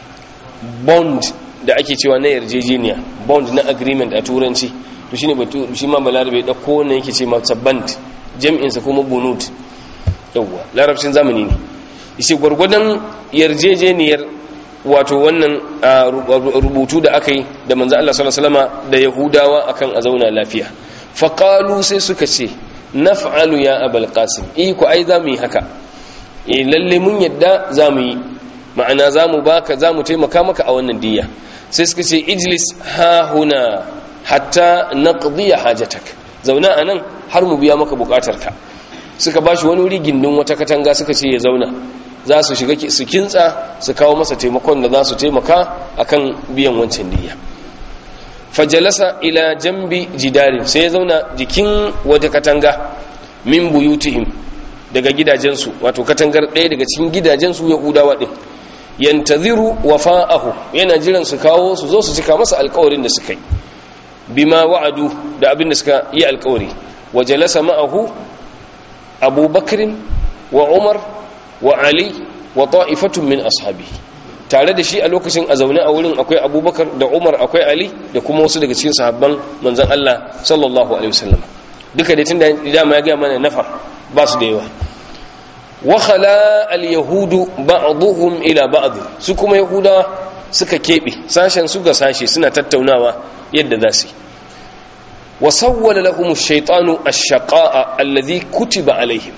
Speaker 1: bond da ake cewa na yarjejeniya bond na agreement a turanci to shine batu shi ma balarabe da ko ne yake ce masa band jam'in sa kuma bunud yawa larabcin zamani ne shi gurgudan yarjejeniyar wato wannan rubutu da aka yi da manzo Allah sallallahu alaihi wasallam da yahudawa akan a zauna lafiya faqalu sai suka ce naf'alu ya abul qasim eh ku ai zamu yi haka eh lalle mun yadda zamu yi ma'ana zamu baka zamu taimaka maka a wannan diyya sai suka ce ijlis ha huna hatta naqdi hajatak zauna anan har mu biya maka bukatarka suka bashi wani wuri gindin wata katanga suka ce ya zauna za su shiga su kintsa su kawo masa taimakon da za su taimaka akan biyan wancan diyya fajalasa ila jambi jidarin sai ya zauna jikin wata katanga min buyutihim daga gidajensu wato katangar ɗaya daga cikin gidajensu yahudawa ɗin yantaziru wafa'ahu yana jiran su kawo su zo su cika masa alkawarin da suka yi bima wa'adu da abin da suka yi alkawari wa jalasa ma'ahu abubakrin wa umar wa ali wa ta'ifatun min ashabihi tare da shi a lokacin a zaune a wurin akwai abubakar da umar akwai ali da kuma wasu daga cikin sahabban manzan Allah sallallahu alaihi wasallam duka da tunda dama ya gaya mana nafar ba su da yawa wa khala al yahudu ba'dhum ila ba'd su kuma yahuda suka kebe sashen su ga sashe suna tattaunawa yadda za su wa sawwala lahum ash-shaytanu ash-shaqa'a alladhi kutiba alaihim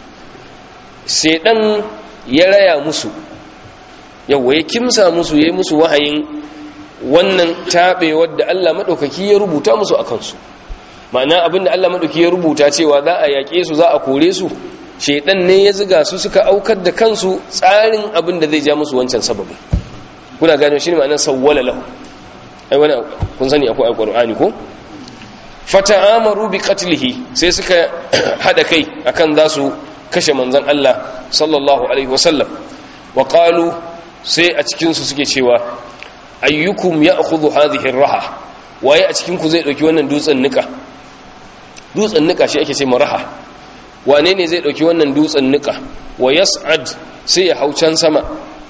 Speaker 1: shaydan ya raya musu yawwa ya kimsa musu ya yi musu wahayin wannan taɓewar da Allah maɗaukaki ya rubuta musu a kansu ma'ana abinda Allah maɗauki ya rubuta cewa za a yaƙe su za a kore su shaidan ne ya ziga su suka aukar da kansu tsarin abin da zai ja musu wancan sababin kuna gano shi ne ma'anar sawwala lahu ai wani kun sani akwai alqur'ani ko fata'amaru bi qatlihi sai suka hada kai akan za su kashe manzon Allah sallallahu alaihi wasallam wa qalu sai a cikinsu suke cewa ayyukum ya akhudhu hadhihi raha waye a cikinku zai dauki wannan dutsen nika dutsen nika shi ake ce raha wane ne zai dauki wannan dutsen nika wa yas'ad sai ya hau can sama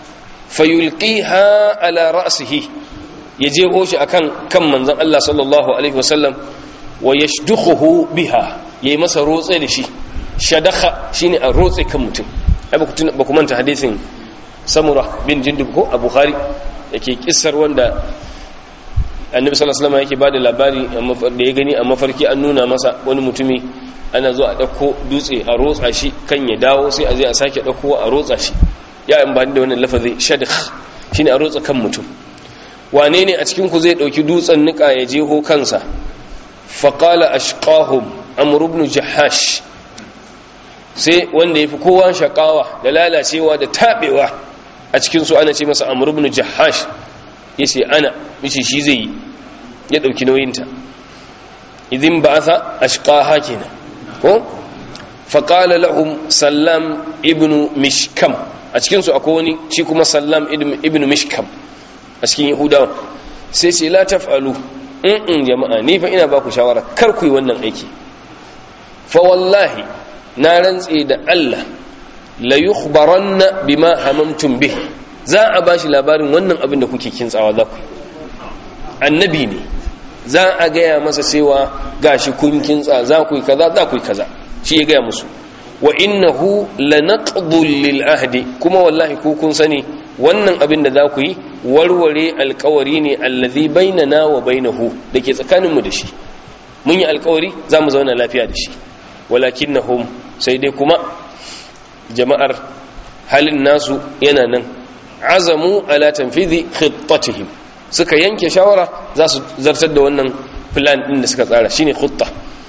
Speaker 1: fayulqiha ala ra'sihi ya jeho shi akan kan manzon Allah sallallahu alaihi wasallam wa yashdukhuhu biha yayi masa rotse da shi shadakha shine a rotse kan mutum ai ba ku ba ku manta hadisin samura bin jindub ko a bukhari yake kissar wanda annabi sallallahu alaihi wasallam yake bada labari da ya gani a mafarki an nuna masa wani mutumi ana zo a dauko dutse a rotsa shi kan ya dawo sai a je a sake dauko a rotsa shi ya amfani da wannan lafazi shadakh shine a rotsa kan mutum wane ne a cikin ku zai dauki dutsen nika ya jeho kansa faqala ashqahum amr ibn jahash sai wanda yafi kowa shakawa da lalacewa da tabewa a cikin su ana ce masa amr ibn jahash yace ana yace shi zai yi ya dauki nauyinta idin ba'atha ashqaha kenan ko faqala lahum sallam ibn mishkam a cikin su akwai wani shi kuma sallam ibn mishkam a cikin yahudawa sai ce la taf'alu in jama'a ni fa ina ba ku shawara kar ku yi wannan aiki fa wallahi na rantse da Allah la yukhbaranna bima hamamtum bih za a bashi labarin wannan abin da kuke kintsawa za ku annabi ne za a gaya masa cewa gashi kun kintsa za ku yi kaza za ku yi kaza shi ya gaya musu wa innahu lanaqdul lil ahdi kuma wallahi ku kun sani wannan abin da za ku yi warware alkawari ne allazi bainana wa bainahu dake tsakaninmu da shi mun yi alkawari za mu zauna lafiya da shi walakinnahum sai dai kuma jama'ar halin nasu yana nan azamu ala tanfidhi khittatihim suka yanke shawara za su zartar da wannan plan din da suka tsara shine khutta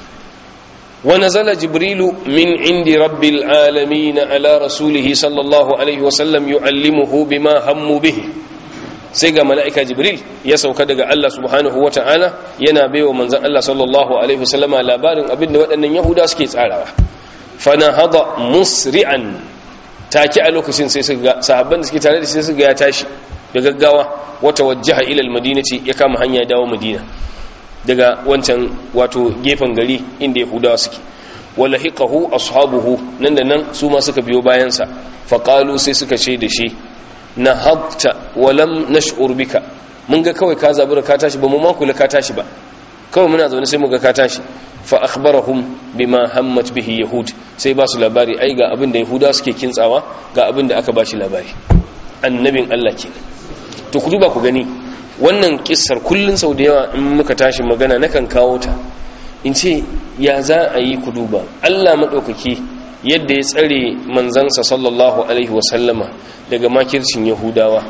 Speaker 1: wa nazala jibrilu min indi rabbil alamin ala rasulihi sallallahu alaihi wasallam yuallimuhu bima hammu bihi sai ga mala'ika jibril ya sauka daga Allah subhanahu wa ta'ala yana baiwa manzan Allah sallallahu alaihi wasallama labarin abin da waɗannan yahuda suke tsarawa fana hada musri'an take a lokacin sai su ga sahabban da suke tare da shi su ga ya tashi da gaggawa wata wajjaha ilal madinati ya kama hanya dawo madina daga wancan wato gefen gari inda yahudawa suke wala hiqahu ashabuhu nan da nan su ma suka biyo bayansa faqalu sai suka ce da shi na habta walam nash'ur bika mun ga kawai ka zabura ka tashi ba mu ma kula ka tashi ba kawai muna zaune sai mu ga ka tashi fa akhbarahum bima hammat bihi yahud sai ba su labari ai ga abin da yahuda suke kintsawa ga abin da aka bashi labari annabin Allah ke to ku duba ku gani wannan kissar kullun sau da yawa in muka tashi magana nakan kawo ta in ce ya za a yi ku duba Allah madaukaki yadda ya tsare manzansa sallallahu alaihi wasallama daga makircin yahudawa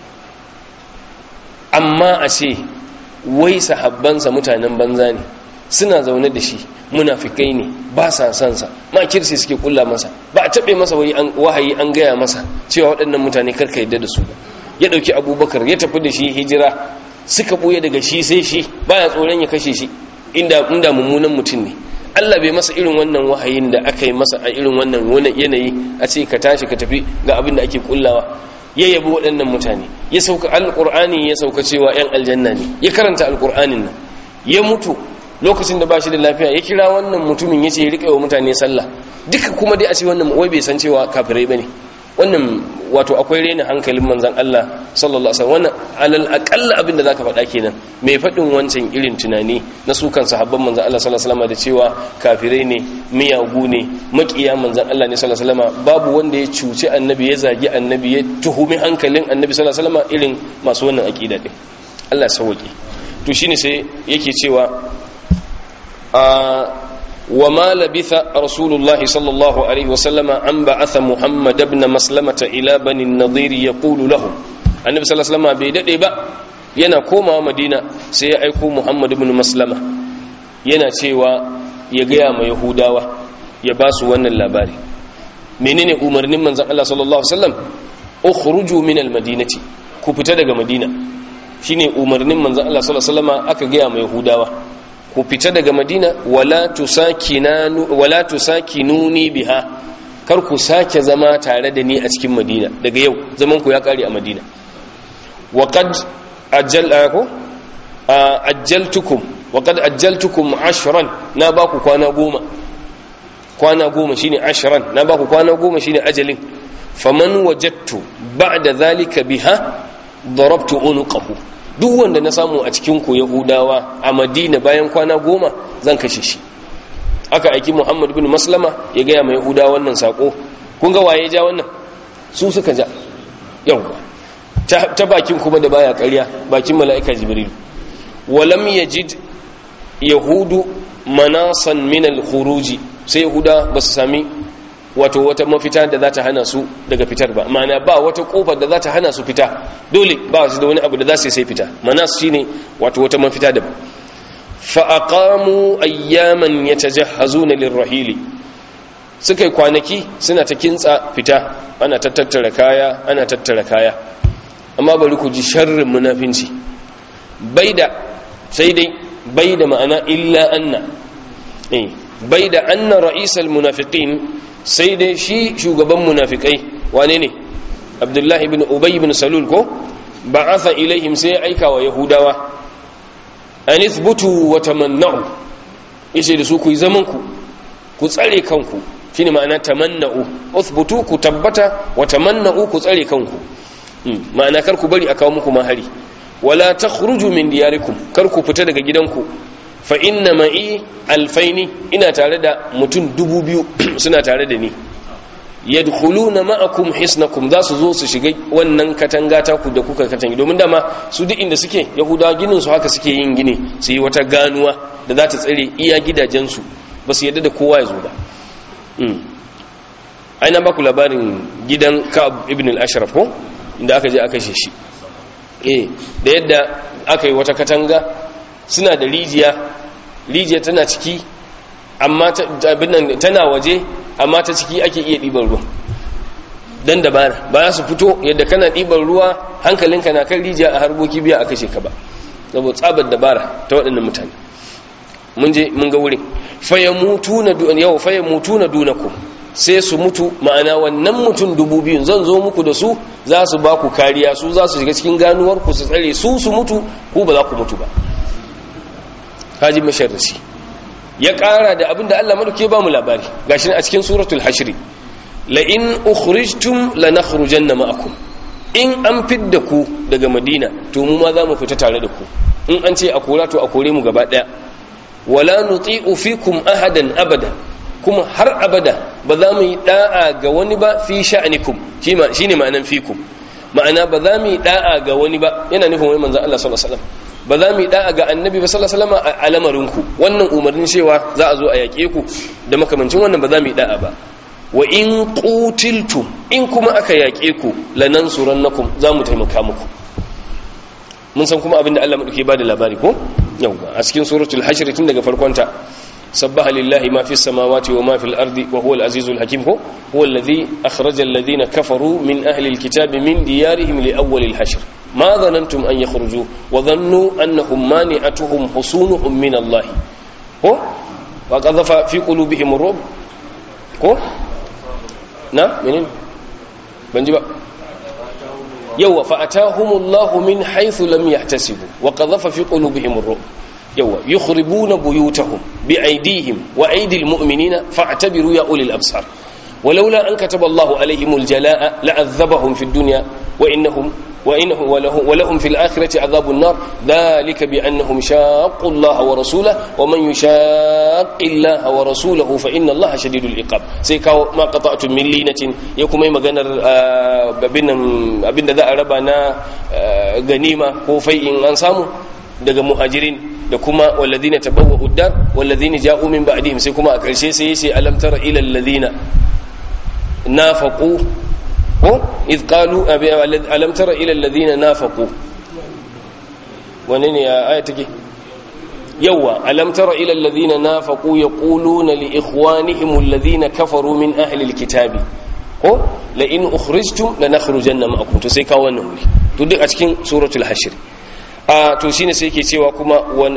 Speaker 1: amma a ce wai sahabbansa mutanen banza ne suna zaune da shi munafikai ne ba sa son sa makirci suke kulla masa ba a taɓe masa wahayi an gaya masa cewa waɗannan mutane karka yadda da su ba ya ɗauki abubakar ya tafi da shi hijira suka ɓuya daga shi sai shi baya tsoron ya kashe shi inda mummunan mutum ne Allah bai masa irin wannan wahayin da aka yi masa a irin wannan yanayi a ce ka tashi ka tafi ga abin da ake kullawa ya yabi waɗannan mutane ya sauka alƙur'ani ya sauka cewa 'yan aljanna ne ya karanta alƙur'anin nan ya mutu lokacin da ba shi da lafiya ya kira wannan mutumin ya ce ya riƙe wa mutane sallah duka kuma dai a ce wannan wai bai san cewa kafirai ba ne wannan wato akwai rena hankalin manzan Allah sallallahu alaihi wannan alal aqalla abin da zaka faɗa kenan mai faɗin wancan irin tunani na su kan sahabban manzan Allah sallallahu alaihi da cewa kafirai ne miyagu ne makiya manzan Allah ne sallallahu alaihi babu wanda ya cuci annabi ya zagi annabi ya tuhumi hankalin annabi sallallahu alaihi irin masu wannan aqida din Allah ya sauke to shine sai yake cewa a وما لبث رسول الله صلى الله عليه وسلم أن بعث محمد بن مسلمة إلى بني النضير يقول لهم النبي صلى الله عليه وسلم بيدئ با yana komawa madina sai ya aiko muhammad ibn maslama yana cewa ya gaya ma yahudawa ya ba su wannan labari menene umarnin manzon Allah sallallahu alaihi wasallam ukhruju min almadinati ku fita daga madina shine umarnin manzon Allah sallallahu alaihi wasallam aka gaya ma yahudawa ku fita daga madina wala tusakinuni biha kar ku sake zama tare da ni a cikin madina daga yau zaman ku ya kare a madina wa qad ajjalako ajjaltukum wa qad ajjaltukum ashran na ba ku kwana goma kwana goma shine ashran na ba ku kwana goma shine ajalin faman wajadtu ba'da zalika biha darabtu unuqahu duk wanda na samu a cikin ku yahudawa a madina bayan kwana goma zan kashe shi aka aiki muhammad bin maslama ya gaya mai yahudawa wannan sako kun ga waye ja wannan su suka ja yawwa ta bakin kuma da baya ƙarya bakin mala'ika jibril walam yajid yahudu manasan min al-khuruji sai yahuda ba su sami wato wata mafita da za ta hana su daga fitar ba ma'ana ba wata kofar da za ta hana su fita dole ba su da wani abu da za su sai fita manas shine wato wata mafita da fa aqamu ayyaman yatajahhazuna lirrahili suka yi kwanaki suna ta kintsa fita ana tattara kaya ana tattara kaya amma bari ku ji sharrin munafinci baida sai dai baida ma'ana illa anna eh baida anna ra'isal munafiqin sai dai shi shugaban munafikai wane ne abdullahi ibn ubay ibn salul ko ba'atha ilaihim sai aika wa yahudawa an ithbutu wa tamanna'u yace da su ku yi zaman ku ku tsare kanku shine ma'ana tamanna'u uthbutu ku tabbata wa tamanna'u ku tsare kanku ma'ana kar ku bari a kawo muku mahari wala takhruju min diyarikum kar ku fita daga gidanku fa inna ma'i alfaini ina tare da mutum dubu biyu suna tare da ni yadkhuluna ma'akum hisnakum za su zo su shiga wannan katanga ta ku da kuka katangi domin dama su duk inda suke yahudawa ginin su haka suke yin gini su yi wata ganuwa da za ta tsare iya gidajensu ba su yadda da kowa ya zo ba aina ba ku labarin gidan ka'ab ibn al-ashraf ko inda aka je aka shi shi eh da yadda aka yi wata katanga suna da rijiya rijiya tana ciki amma tana waje amma ta ciki ake iya ɗiban ruwa don dabara ba za su fito yadda kana ɗiban ruwa hankalinka na kan rijiya a harboki biya a kashe ka ba saboda tsabar dabara ta waɗannan mutane mun je mun ga wurin fayamutu na yau fayamutu na dunaku sai su mutu ma'ana wannan mutum dubu biyun zan zo muku da su za su ba ku kariya su za su shiga cikin ganuwar ku su tsare su su mutu ku ba za ku mutu ba haji masharrasi ya ƙara da abin da Allah maduke ba mu labari gashi a cikin suratul hashri la in ukhrijtum lanakhrujanna ma'akum in an fidda ku daga madina to mu ma za mu fita tare da ku in an ce a kora to a kore mu gaba daya wala nuti'u fikum ahadan abada kuma har abada ba za mu yi da'a ga wani ba fi sha'anikum shine ma'anan fikum ma'ana ba za mu yi da'a ga wani ba yana nufin wani manzon Allah sallallahu alaihi wasallam ba za mu yi da'a ga annabi ba sallallahu alaihi wasallam a lamarinku wannan umarnin cewa za a zo a yaƙe ku da makamancin wannan ba za mu yi da'a ba wa in qutiltum in kuma aka yaƙe ku lanansurannakum za mu taimaka muku mun san kuma abinda Allah madauke ba da labari ko yawa a cikin suratul hashr tun daga farkon ta sabbaha lillahi ma fis samawati wa ma fil ardi wa huwal azizul hakim ko huwa alladhi akhraja alladhina kafaru min ahli alkitabi min diyarihim li awwal alhashr ma dhanantum an yakhruju wa dhannu annahum mani'atuhum husunuhum min Allah ko wa qadhafa fi qulubihim ar-rub ko na menene ban ji ba yawa fa atahumullahu min haythu lam yahtasibu wa qadhafa fi qulubihim ar-rub yawa yukhribuna buyutahum bi aydihim wa aydil mu'minina fa'tabiru ya ulil absar ولولا أن كتب الله عليهم الجلاء لعذبهم في الدنيا وإنهم وإنه ولهم, ولهم في الآخرة عذاب النار ذلك بأنهم شاقوا الله ورسوله ومن يشاق الله ورسوله فإن الله شديد العقاب سيكاو ما قطعتم من لينة يكم أي مغنر أبن ذا أربنا غنيمة وفيء أنسامه daga muhajirin da kuma walladina tabawwa'u dar walladina ja'u min ba'dihim sai kuma a ƙarshe sai yace alam tara ila alladhina nafaqu ko idh qalu alam tara ila alladhina nafaqu wannan ne aya take yawa alam tara ila alladhina nafaqu yaquluna li ikhwanihim alladhina kafaru min ahli alkitabi ko la in ukhrijtum lanakhrujanna ma'akum to sai ka wannan wuri to duk a cikin suratul hashr a to shine sai yake cewa kuma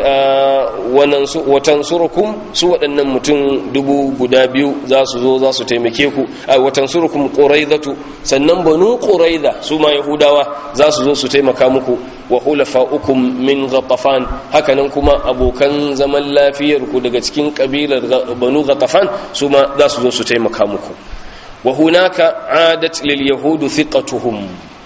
Speaker 1: watan surukum su waɗannan mutum dubu guda biyu za su zo za su taimake ku a watan surukum ƙuraizatu sannan banu ƙuraiza su ma yahudawa za su zo su taimaka muku wa hulafa'ukum min ghatafan hakanan kuma abokan zaman lafiyar ku daga cikin kabilar banu ghatafan su ma za su zo su taimaka muku wa hunaka adat lil yahudu thiqatuhum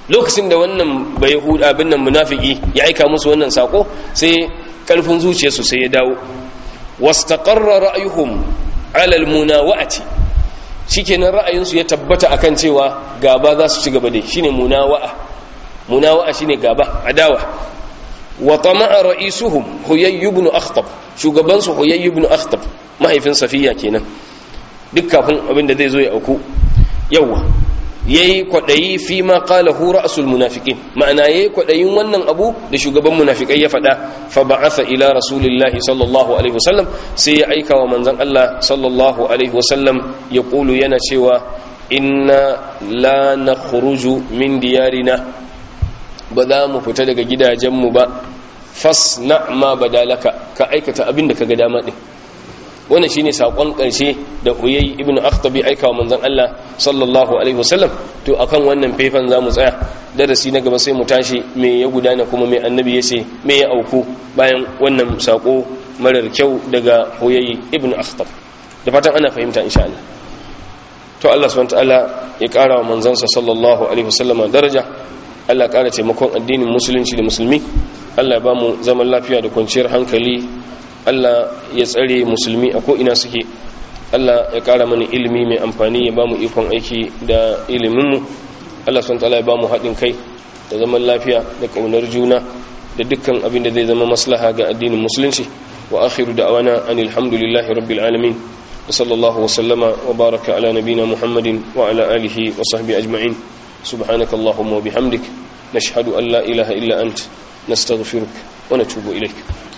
Speaker 1: lokacin da wannan bai huda abin nan munafiki ya aika musu wannan sako sai karfin zuciyarsu sai ya dawo wastaqarra ra'yuhum ala almunawa'ati shikenan ra'ayinsu ya tabbata akan cewa gaba za su ci gaba da shine munawa'a munawa'a shine gaba adawa wa tama'a ra'isuhum huyay ibn akhtab shugaban su huyay ibn akhtab mahaifin safiya kenan duk kafin abin da zai zo ya auku yawa yayi kwadayi fi ma qala hu ra'sul munafiqin ma'ana yayi kwadayin wannan abu da shugaban munafikai ya fada fa ba'atha ila rasulillahi sallallahu alaihi wasallam sai ya aika wa manzon Allah sallallahu alaihi wasallam ya kulu yana cewa inna la nakhruju min diyarina ba za mu fita daga gidajenmu ba fasna ma badalaka ka aikata abin da kaga dama din wannan shine sakon karshe da Uyay ibn Akhtab ya aika wa manzon Allah sallallahu alaihi wasallam to akan wannan faifan zamu tsaya darasi na gaba sai mu tashi me ya gudana kuma me annabi yace me ya auku bayan wannan sako marar kyau daga Uyay ibn Akhtab da fatan ana fahimta insha Allah to Allah subhanahu wataala ya kara wa manzansa sallallahu alaihi wasallama daraja Allah ya kara taimakon addinin musulunci da musulmi Allah ya ba mu zaman lafiya da kwanciyar hankali Allah ya tsare musulmi a ko'ina suke Allah ya ƙara mana ilimi mai amfani ya ba mu ikon aiki da iliminmu Allah sun ya ba mu haɗin kai da zaman lafiya da ƙaunar juna da dukkan abin da zai zama maslaha ga addinin musulunci wa akhiru da'awana anil hamdulillahi rabbil alamin wa sallallahu wa sallama wa baraka ala nabina muhammadin wa ala alihi wa sahbihi ajma'in subhanaka allahumma wa bihamdik nashhadu an la ilaha illa ant nastaghfiruka wa natubu ilayk